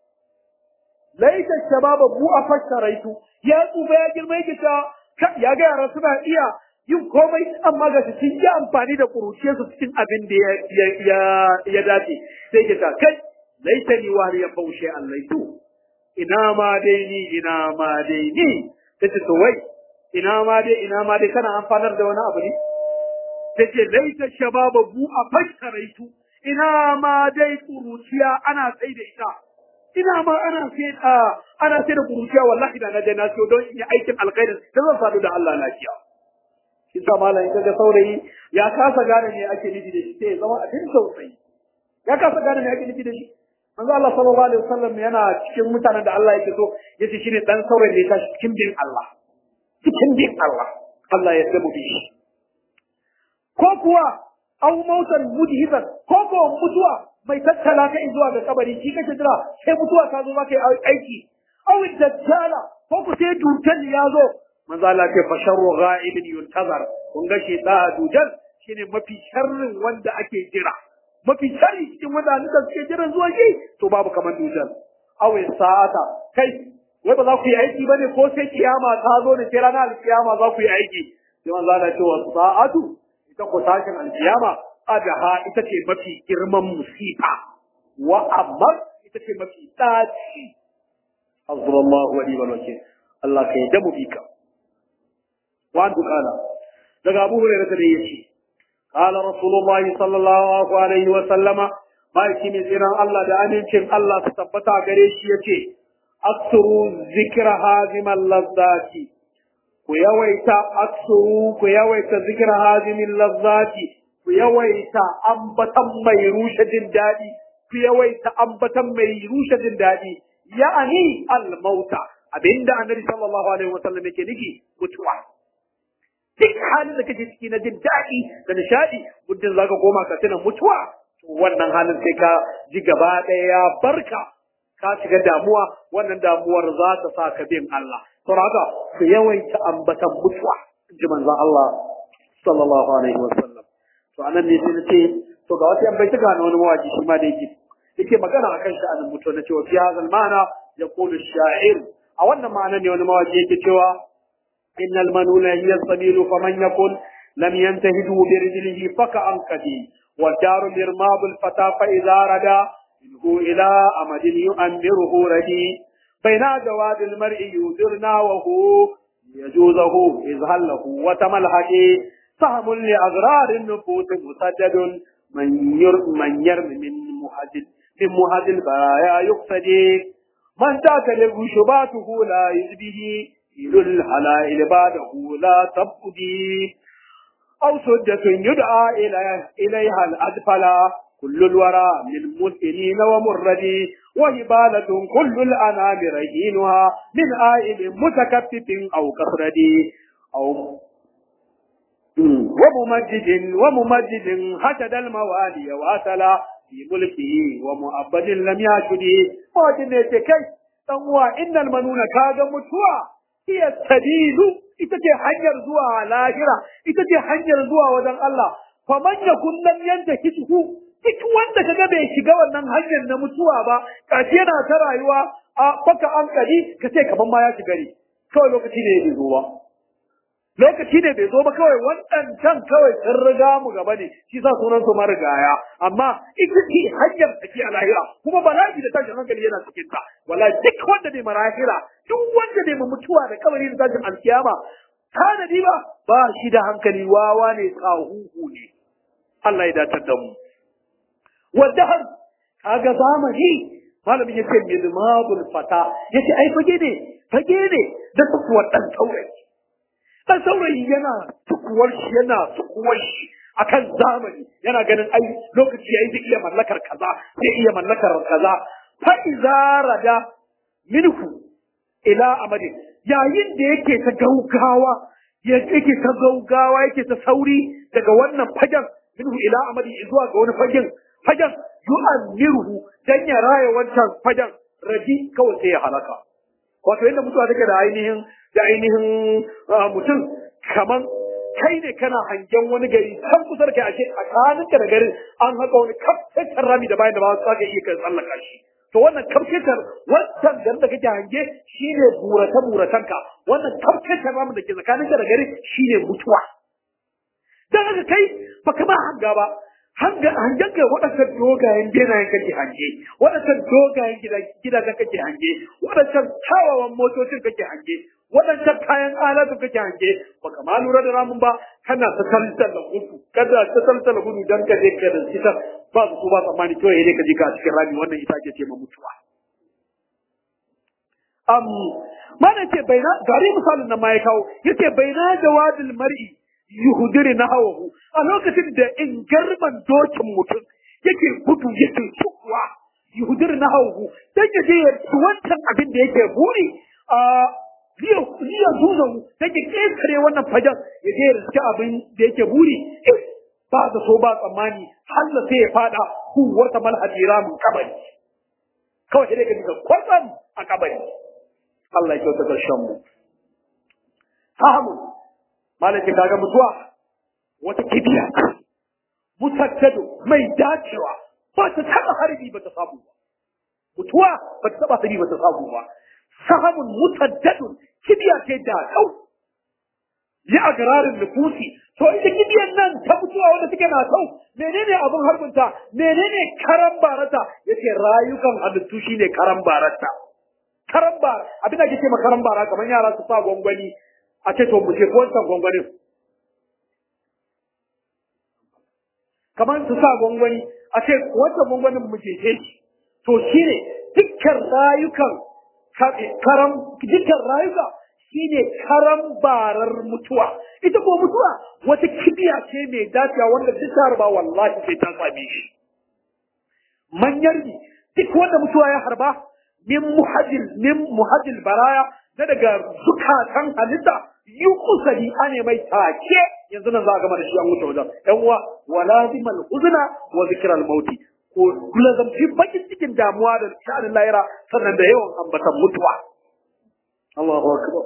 Speaker 1: laita shababa bu a fasharaitu ya tsufa ya girma yake cewa ya ga yara suna iya yin komai amma ga su sun yi amfani da kuruciyarsu cikin abin da ya dace sai ke ta kai laita ni wani ya faushe allaitu ina ma dai ni ina ma dai ni ta ce to wai ina ma dai ina ma dai kana amfanar da wani abu ne ta ce laita shababa bu a fasharaitu ina ma dai kuruciya ana tsaye da ita ina ma ana sai ana sai da kuruciya wallahi da na je na siyo don in yi aikin alkhairin da zan sadu da Allah lafiya shi sa malam kaga saurayi ya kasa gane me ake nufi da shi sai ya zama abin tausayi ya kasa gane me ake nufi da shi manzo Allah sallallahu alaihi wasallam yana cikin mutanen da Allah yake so yace shine dan saurayi da ya tashi cikin bin Allah cikin bin Allah Allah ya sabu bi shi ko kuwa aw mautan mudhiban ko ko mutuwa mai tattala ka zuwa ga kabari shi kake jira sai mutuwa ta zo maka aiki aw dajjala ko ku sai dutan ya zo manzo Allah ce fa sharru ghaibin yuntazar kun ga shi da dujan shine mafi sharrin wanda ake jira mafi sharri cikin mutanen da suke jiran zuwa shi to babu kaman dujan aw sa'ata kai wai ba za ku yi aiki bane ko sai kiyama ta zo ne sai ranar alkiyama za ku yi aiki sai manzo Allah ce wa sa'atu ita ko tashin alkiyama adaha ita ce mafi girman musifa wa amma ita ce mafi tsaci Azrallahu wa ni'mal wakil Allah kai da mu bika wa an kala daga Abu Hurairah da yace qala Rasulullahi sallallahu alaihi wa sallama baki mai tsiran Allah da amincin Allah su tabbata gare shi yace aksuru zikra hazimal lazzati ku yawaita aksuru ku yawaita zikra hazimil lazzati ku yawaita ambatan mai rushe jin daɗi, ku yawaita ambatan mai rushe jin daɗi, ya'ani al-mauta, abinda annabi sallallahu alaihi wasallam yake nufi mutuwa. Duk halin da kake ciki na jin daɗi da nishaɗi, muddin zaka koma ka tuna mutuwa, wannan halin sai ka ji gaba ɗaya ya barka, ka shiga damuwa, wannan damuwar za ta sa ka bin Allah. Saboda haka ku yawaita ambatan mutuwa, ji manzon Allah sallallahu alaihi wasallam. to anan ne sai nace to ga wasu yan baituka na wani mawaki shi ma da yake yake magana akan sha'anin mutuwa na cewa fi hazal ma'ana yaqulu sha'ir a wannan ma'ana ne wani mawaki yake cewa innal manuna hiya sabilu faman yakun لم ينتهدوا برجله فكأنكدي والدار مرماب الفتى فإذا ردى منه إلى أمد يؤمره ردي بين جواد المرء يوزرنا وهو يجوزه إذ هله وتملحدي سهم لأغرار النفوس مسدد من يرم من يرم من مهد من مهد البرايا يقصدي من تاكل شباته لا يزبه إلى الحلائل بعده لا تبقدي أو سدة يدعى إليه إليها الأدفل كل الورى من مسئلين ومردي وهبالة كل الأنام رهينها من آئل متكفف أو كفردي أو وممجد وممجد حشد الموالي وأسلا في ملكه ومؤبد لم يشدي فاجن كي تنوى إن المنون كاد متوى هي السبيل itace hanyar zuwa lahira ita ce hanyar zuwa wajen Allah faman yakun lam yantahihu duk wanda kaga bai shiga wannan hanyar na mutuwa ba kace yana ta rayuwa a baka an kadi kace kaman ma ya shiga ne kawai lokaci ne bai zo ba lokaci ne bai zo ba kawai waɗancan kawai sun riga mu gaba ne shi sa sunan su marigaya amma ita ce hanyar take a lahira kuma bala'i da tashin hankali yana cikin ta wallahi duk wanda bai marahira duk wanda bai mutuwa da kabari da tashin alkiyama tanadi ba ba shi da hankali wawa ne tsahuhu ne Allah ya datar da mu wanda har kaga zamani malamin yace milmadul fata yace ai fage ne fage ne da tsuwar dan saurayi dan saurayi yana tukuwar shi yana tukuwar shi akan zamani yana ganin ai lokaci yayi zai iya mallakar kaza zai iya mallakar kaza fa iza rada minhu ila amadi yayin da yake ta gaugawa yake ta gaugawa yake ta sauri daga wannan fagen minhu ila amadi zuwa ga wani fagen fagen yu'ammiruhu dan ya raya wancan fagen rabi kawai sai ya halaka wato yadda mutuwa take da ainihin da ainihin mutum kaman kai ne kana hangen wani gari kan kusa da kai ashe tsakaninka da garin an haka wani kafin rami da bayan da ba za ka iya kai tsallaka shi to wannan kafketar wancan garin da kake hange shine burata buratanka wannan kafketar ramin da ke tsakaninka da garin shine mutuwa dan haka kai baka ba hanga ba hangen kai waɗancan dogayen benayen kake hange waɗancan dogayen gidajen kake hange waɗancan kyawawan motocin kake hange waɗancan kayan alatu kake hange baka ma lura da ramin ba kana ta taltal da gudu kada ta taltal da gudu dan ka je ka da ita ba su ba tsammani to yayi ka je ka a cikin rami wannan ita ke ce ma mutuwa am mana ce baina gari misalin nan ma ya kawo yace baina jawadil mar'i yuhudiri na hawahu a lokacin da in garman dokin mutum yake gudu yake sukuwa yuhudiri na hawahu dan ya je wancan abin da yake buri a liya zuzahu dan ya kekare wannan fajar ya je riske abin da yake buri ba da so ba tsammani halla sai ya fada huwar ta malhadira mun kabari kawai sai ka diga kwatsam a kabari Allah ya kyauta karshen mu fahimu malaki kaga mutuwa wata kibiya mutaddado mai dacewa ba ta taba harbi ba ta samu ba mutuwa ba ta taba harbi ba ta samu ba sahamun mutaddadun kibiya ce da kau ya agararin nufusi to ita kibiyan nan ta mutuwa wanda take na kau menene abin harbinta menene karan barata yace rayukan halittu shine karan barata karan bara abin da kike ma karan bara kamar yara su sa gwangwani a ce to mu ce ko wancan gwangwanin kamar su sa gwangwani a ce wancan gwangwanin mu ce shi to shine dukkan rayukan karam dukkan rayuka shine karam barar mutuwa ita ko mutuwa wata kibiya ce mai dacewa wanda duk ta harba wallahi sai ta same shi manyar ni duk wanda mutuwa ya harba min muhajil min muhajil baraya na daga zukatan halitta yi kusari ane mai take yanzu nan za a gama da shi an wuce wajen yan uwa wala zimal huzna wa zikral mauti ko lazamci bakin cikin damuwa da sha'anin lahira sannan da yawan ambatan mutuwa Allahu akbar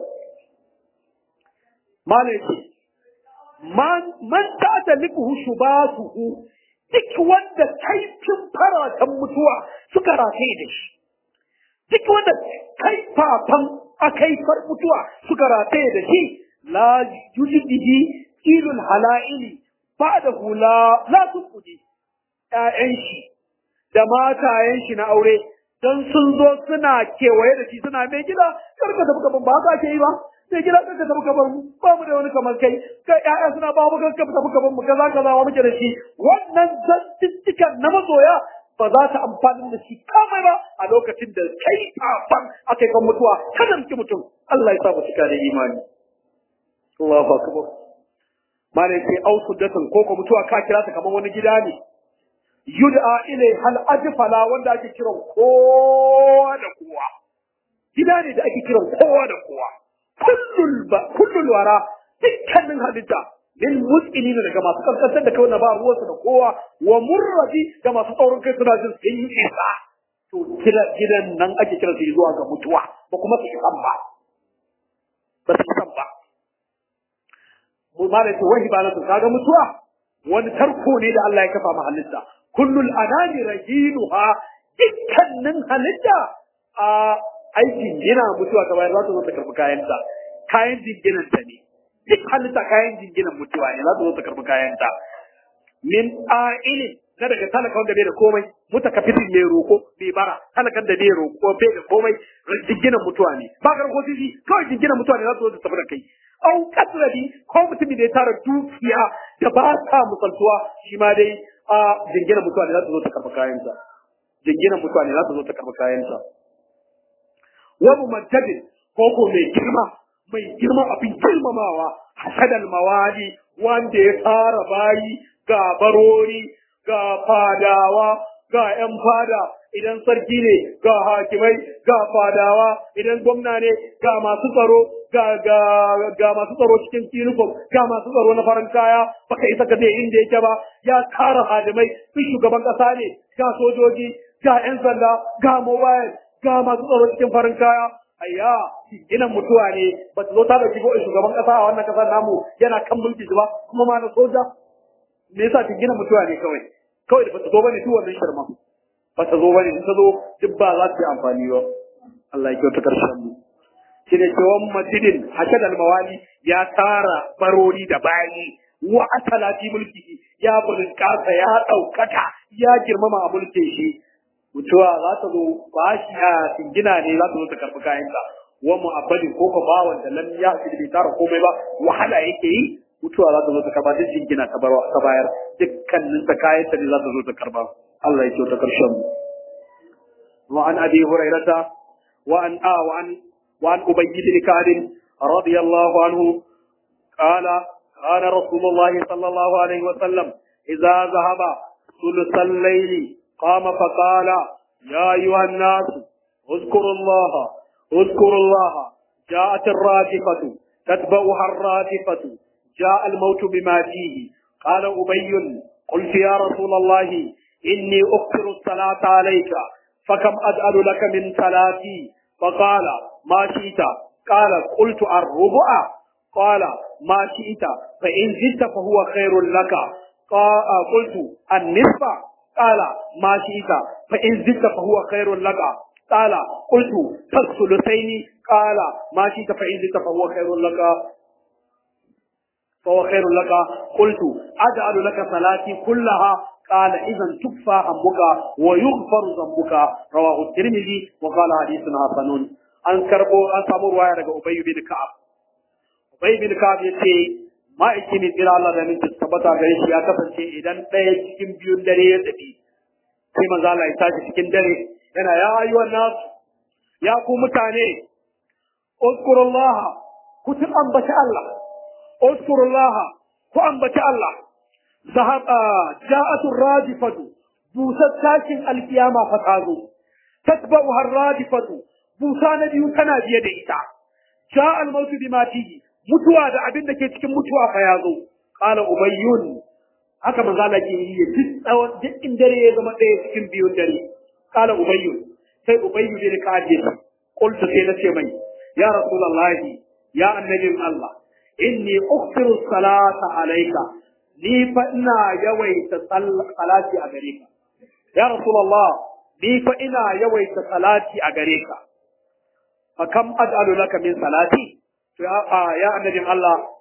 Speaker 1: malaki man man ta likuhu shubatuhu duk wanda kaifin faratan mutuwa suka rataye da shi duk wanda kaifafan akaifar mutuwa suka rataye da shi la yujidihi ilul hala'ili ba da hula la tuqudi ƴaƴan shi da matayen shi na aure don sun zo suna kewaye da shi suna mai gida kar ka tafi gaban ba haka ake yi ba sai gida kar ka tafi gaban mu ba mu da wani kamar kai kai ƴaƴa suna ba mu kar ka tafi gaban mu kaza kaza wa muke da shi wannan zantuttukan na masoya ba za ta amfani da shi kamai ba a lokacin da kai fafan aka yi kan mutuwa kada muke mutum Allah ya sa mu cika da imani Allahu akbar malai sai au suddatan ko ko mutuwa ka kira ta kamar wani gida ne yud'a ilai hal ajfala wanda ake kiran kowa da kowa gida ne da ake kiran kowa da kowa kullul ba kullul wara dukkanin halitta lil muslimina daga masu kankantar da kawai na ba ruwansu da kowa wa murradi da masu tsaurin kai suna jin sun yi isa to gidan nan ake kiran su zuwa ga mutuwa ba kuma su isan ba ba su isan ba mu ma da ce wahi ba na kaga mutuwa wani tarko ne da Allah ya kafa ma halitta kullul anani rahinuha dukkanin halitta a aikin gina mutuwa ta bayar za ta zo ta karbi kayanta kayan jinginan ta ne duk halitta kayan jinginan mutuwa ne za ta zo ta karbi kayanta min a'ilin na daga talaka wanda bai da komai mutakafitin mai roko bai bara talakan da bai roko bai da komai jinginan mutuwa ne ba ka rako sisi kawai jinginan mutuwa ne za su zo ta tafi da kai au kasrabi ko mutumin da ya tara dukiya da ba ta musaltuwa shi ma dai a jinginan mutuwa ne za su zo ta karbi kayansa jinginan mutuwa ne za su zo ta karbi kayansa wa mumajjadin ko ko mai girma mai girma abin girmamawa hasadal mawali wanda ya fara bayi ga barori ga fadawa ga ‘yan fada idan sarki ne ga hakimai ga fadawa idan gwamna ne ga masu tsaro ga ga ga masu tsaro cikin uniform ga masu tsaro na farin kaya baka isa ka je inda yake ba ya tara hadimai su shugaban kasa ne ga sojoji ga ‘yan sanda ga mobile ga masu tsaro cikin farin kaya ayya ginin mutuwa ne ba ta zo ta da shigo shugaban kasa a wannan kasar namu yana kan mulki ba kuma ma na soja me yasa gina mutuwa ne kawai kawai da ba ta zo bane duk wannan shirma ba ta zo bane ta zo duk ba za ta yi amfani ba Allah ya kyauta karshen mu shi ne cewa masjidin hashad al-mawali ya tara barori da bayi wa asalati mulki ya bulkasa ya daukaka ya girmama a mulkin shi mutuwa za ta zo ba shi a singina ne za ta zo ta karɓi kayanka wa mu'abbadin ko ka ba wanda lam ya fi bai tara komai ba wahala yake yi mutuwa za ta zo ta karba duk jingina ta bayar dukkanin ta kayan ta ne za ta zo ta karba Allah ya ce ta karshen mu wa an abi hurairata wa an a wa an wa an ubayy bin ka'ab radiyallahu anhu qala kana rasulullah sallallahu alaihi wa sallam idza zahaba ثلث الليل قام فقال يا أيها الناس اذكروا الله اذكروا الله جاءت الراجفة تتبعها الرادفة جاء الموت بما فيه قال أبي قلت يا رسول الله إني أكثر الصلاة عليك فكم أجعل لك من صلاتي فقال ما شئت قال قلت الربع قال ما شئت فإن زدت فهو خير لك قلت النصف قال ما شئت فإن زدت فهو خير لك قال قلت فالثلثين قال ما شئت فإن زدت فهو خير لك فهو خير لك قلت أجعل لك صلاتي كلها قال إذا تكفى همك ويغفر ذنبك رواه الترمذي وقال حديث حسن an karbo an samu ruwaya daga Ubay bin Ka'ab Ubay bin Ka'ab yace ma'aikin jira Allah da min tabbata gare shi ya kasance idan ɗaya cikin biyun dare ya tafi sai manzo Allah ya tashi cikin dare yana ya ayyuhan nas ya ku mutane uzkurullah ku tun ambaci Allah اذكروا الله وأنبت الله ذهب جاءت الرادفة بوسة ساكن القيامة فتازو تتبعها الرادفة بوسة نبي كان بيد إيتا جاء الموت بما تيجي mutuwa da abin da ke cikin mutuwa fa ya zo qala ubayyun haka manzo Allah ke yi duk tsawon duk in dare ya zama ɗaya cikin biyun dare qala ubayyun sai ubayyu bin kaje qultu sai na ce mai ya rasulullahi ya annabin Allah inni uksiru salata alaika ni fa ina yawaita salati a gare ka ya rasulullah ni fa ina yawaita salati a gare ka fa kam aj'alu laka min salati to ya annabin Allah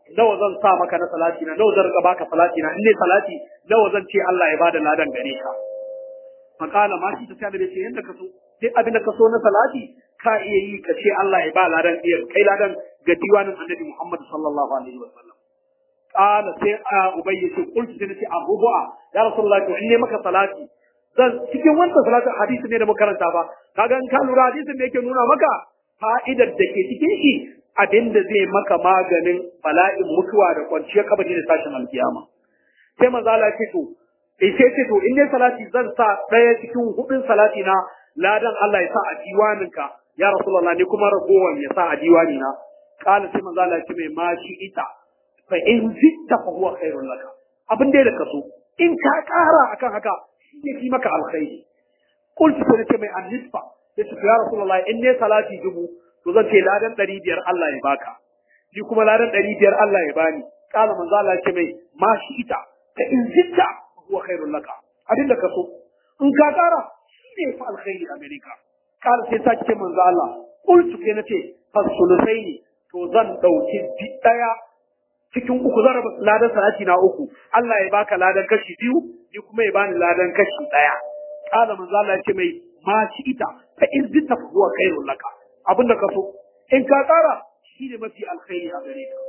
Speaker 1: nawa zan sa maka na salati na nawa zan rika baka salati na in ne salati nawa zan ce Allah ya bada ladan gare ka makala ma shi ta sai da ce yanda ka so sai abin da ka so na salati ka iya yi ka ce Allah ya ba ladan iya kai ladan ga diwanin annabi Muhammad sallallahu alaihi wa sallam qala sai a ubay yace qultu sai nace abubu'a ya rasulullah to in ne maka salati zan cikin wannan salati hadisi ne da makaranta ba kaga in ka lura hadisin da yake nuna maka fa'idar da ke cikin shi abin da zai maka maganin bala'in mutuwa da kwanciyar kabari da tashin alkiyama sai manzo Allah ya ce to eh sai ce to in ne salati zan sa daya cikin hudun salati na ladan Allah ya sa a diwaninka ya rasulullah ne kuma ragowan ya sa a diwani na kala sai manzo Allah ya ce mai ma shi ita fa in zitta fa huwa khairul laka abin da ka so in ka kara akan haka shi ne fi maka alkhairi qultu sai nace mai annisfa sai ce ya rasulullah in ne salati dubu to zan ce ladan ɗari biyar Allah ya baka ni kuma ladan ɗari biyar Allah ya bani kala manzo Allah ya ce mai ma shi ita fa in zitta fa huwa khairul laka abin da ka so in ka kara shi ne fa alkhairi a gare ka kala sai ta ce manzo Allah qultu sai nace fasulusaini to zan dauki daya cikin uku zan raba ladan salati na uku Allah ya baka ladan kashi biyu ni kuma ya bani ladan kashi daya kala manzo Allah ya ce mai ma shi ita fa in zitta fa huwa khairul laka abinda ka so in ka kara shi ne mafi alkhairi a gare ka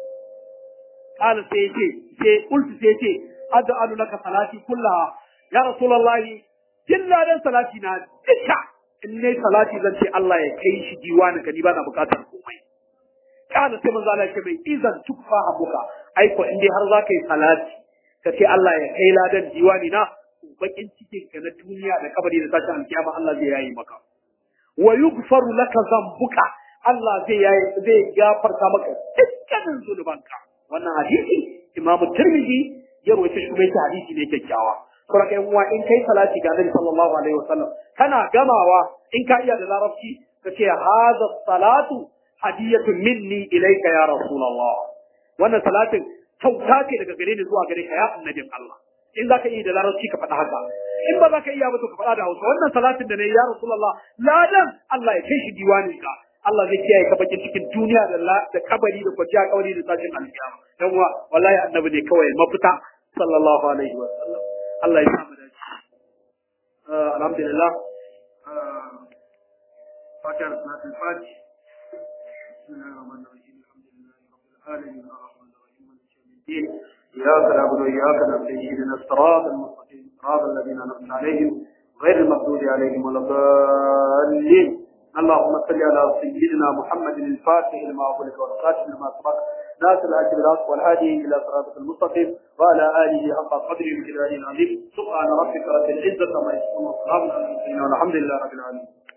Speaker 1: kala sai ya ce sai qultu sai ya ce ad'alu laka salati kullaha ya rasulullahi jin ladan salati na duka in ne salati zan ce Allah ya kai shi diwani ka ni ba na bukatar komai kana sai manzo Allah ya ce mai izan tukfa abuka ai ko in dai har za ka yi salati ka ce Allah ya kai ladan diwani na bakin cikin ka na duniya da kabari da tashin alkiyama Allah zai yayi maka wa yughfaru laka zambuka Allah zai yayi zai gafarta maka dukkanin zunubanka wannan hadisi Imam Tirmidhi ya rawaita shi kuma hadisi ne kyakkyawa kuma kai uwa in kai salati ga Annabi sallallahu alaihi wasallam kana gamawa in ka iya da larabci ka ce hadha salatu hadiyatun minni ilayka ya rasulullah wannan salatin kyauta ce daga gare ni zuwa gare ka ya annabin Allah in zaka iya da larabci ka faɗa haka in ba za ka iya ba to ka faɗa da Hausa wannan salatin da ne ya rasulullah ladan Allah ya kai shi diwanin ka Allah zai kiyaye ka bakin cikin duniya da da kabari da kwanciya kabari da tashin alkiyama dan uwa wallahi annabi ne kawai mafita sallallahu alaihi wa sallam Allah ya samu dace alhamdulillah fatiha salatul fatih bismillahir rahmanir rahim alhamdulillahi rabbil alamin arrahmanir rahim maliki yawmiddin iyyaka na'budu wa iyyaka nasta'in ihdinas siratal mustaqim siratal ladzina an'amta alaihim غير المغضوب عليهم ولا الضالين اللهم صل على سيدنا محمد الفاتح لما أغلق والخاتم لما سبق ناصر الهدي بالحق والهادي إلى صراط المستقيم وعلى آله حق قدره وجلاله العظيم سبحان ربك رب العزة عما يصفون وسلام على المرسلين والحمد لله رب العالمين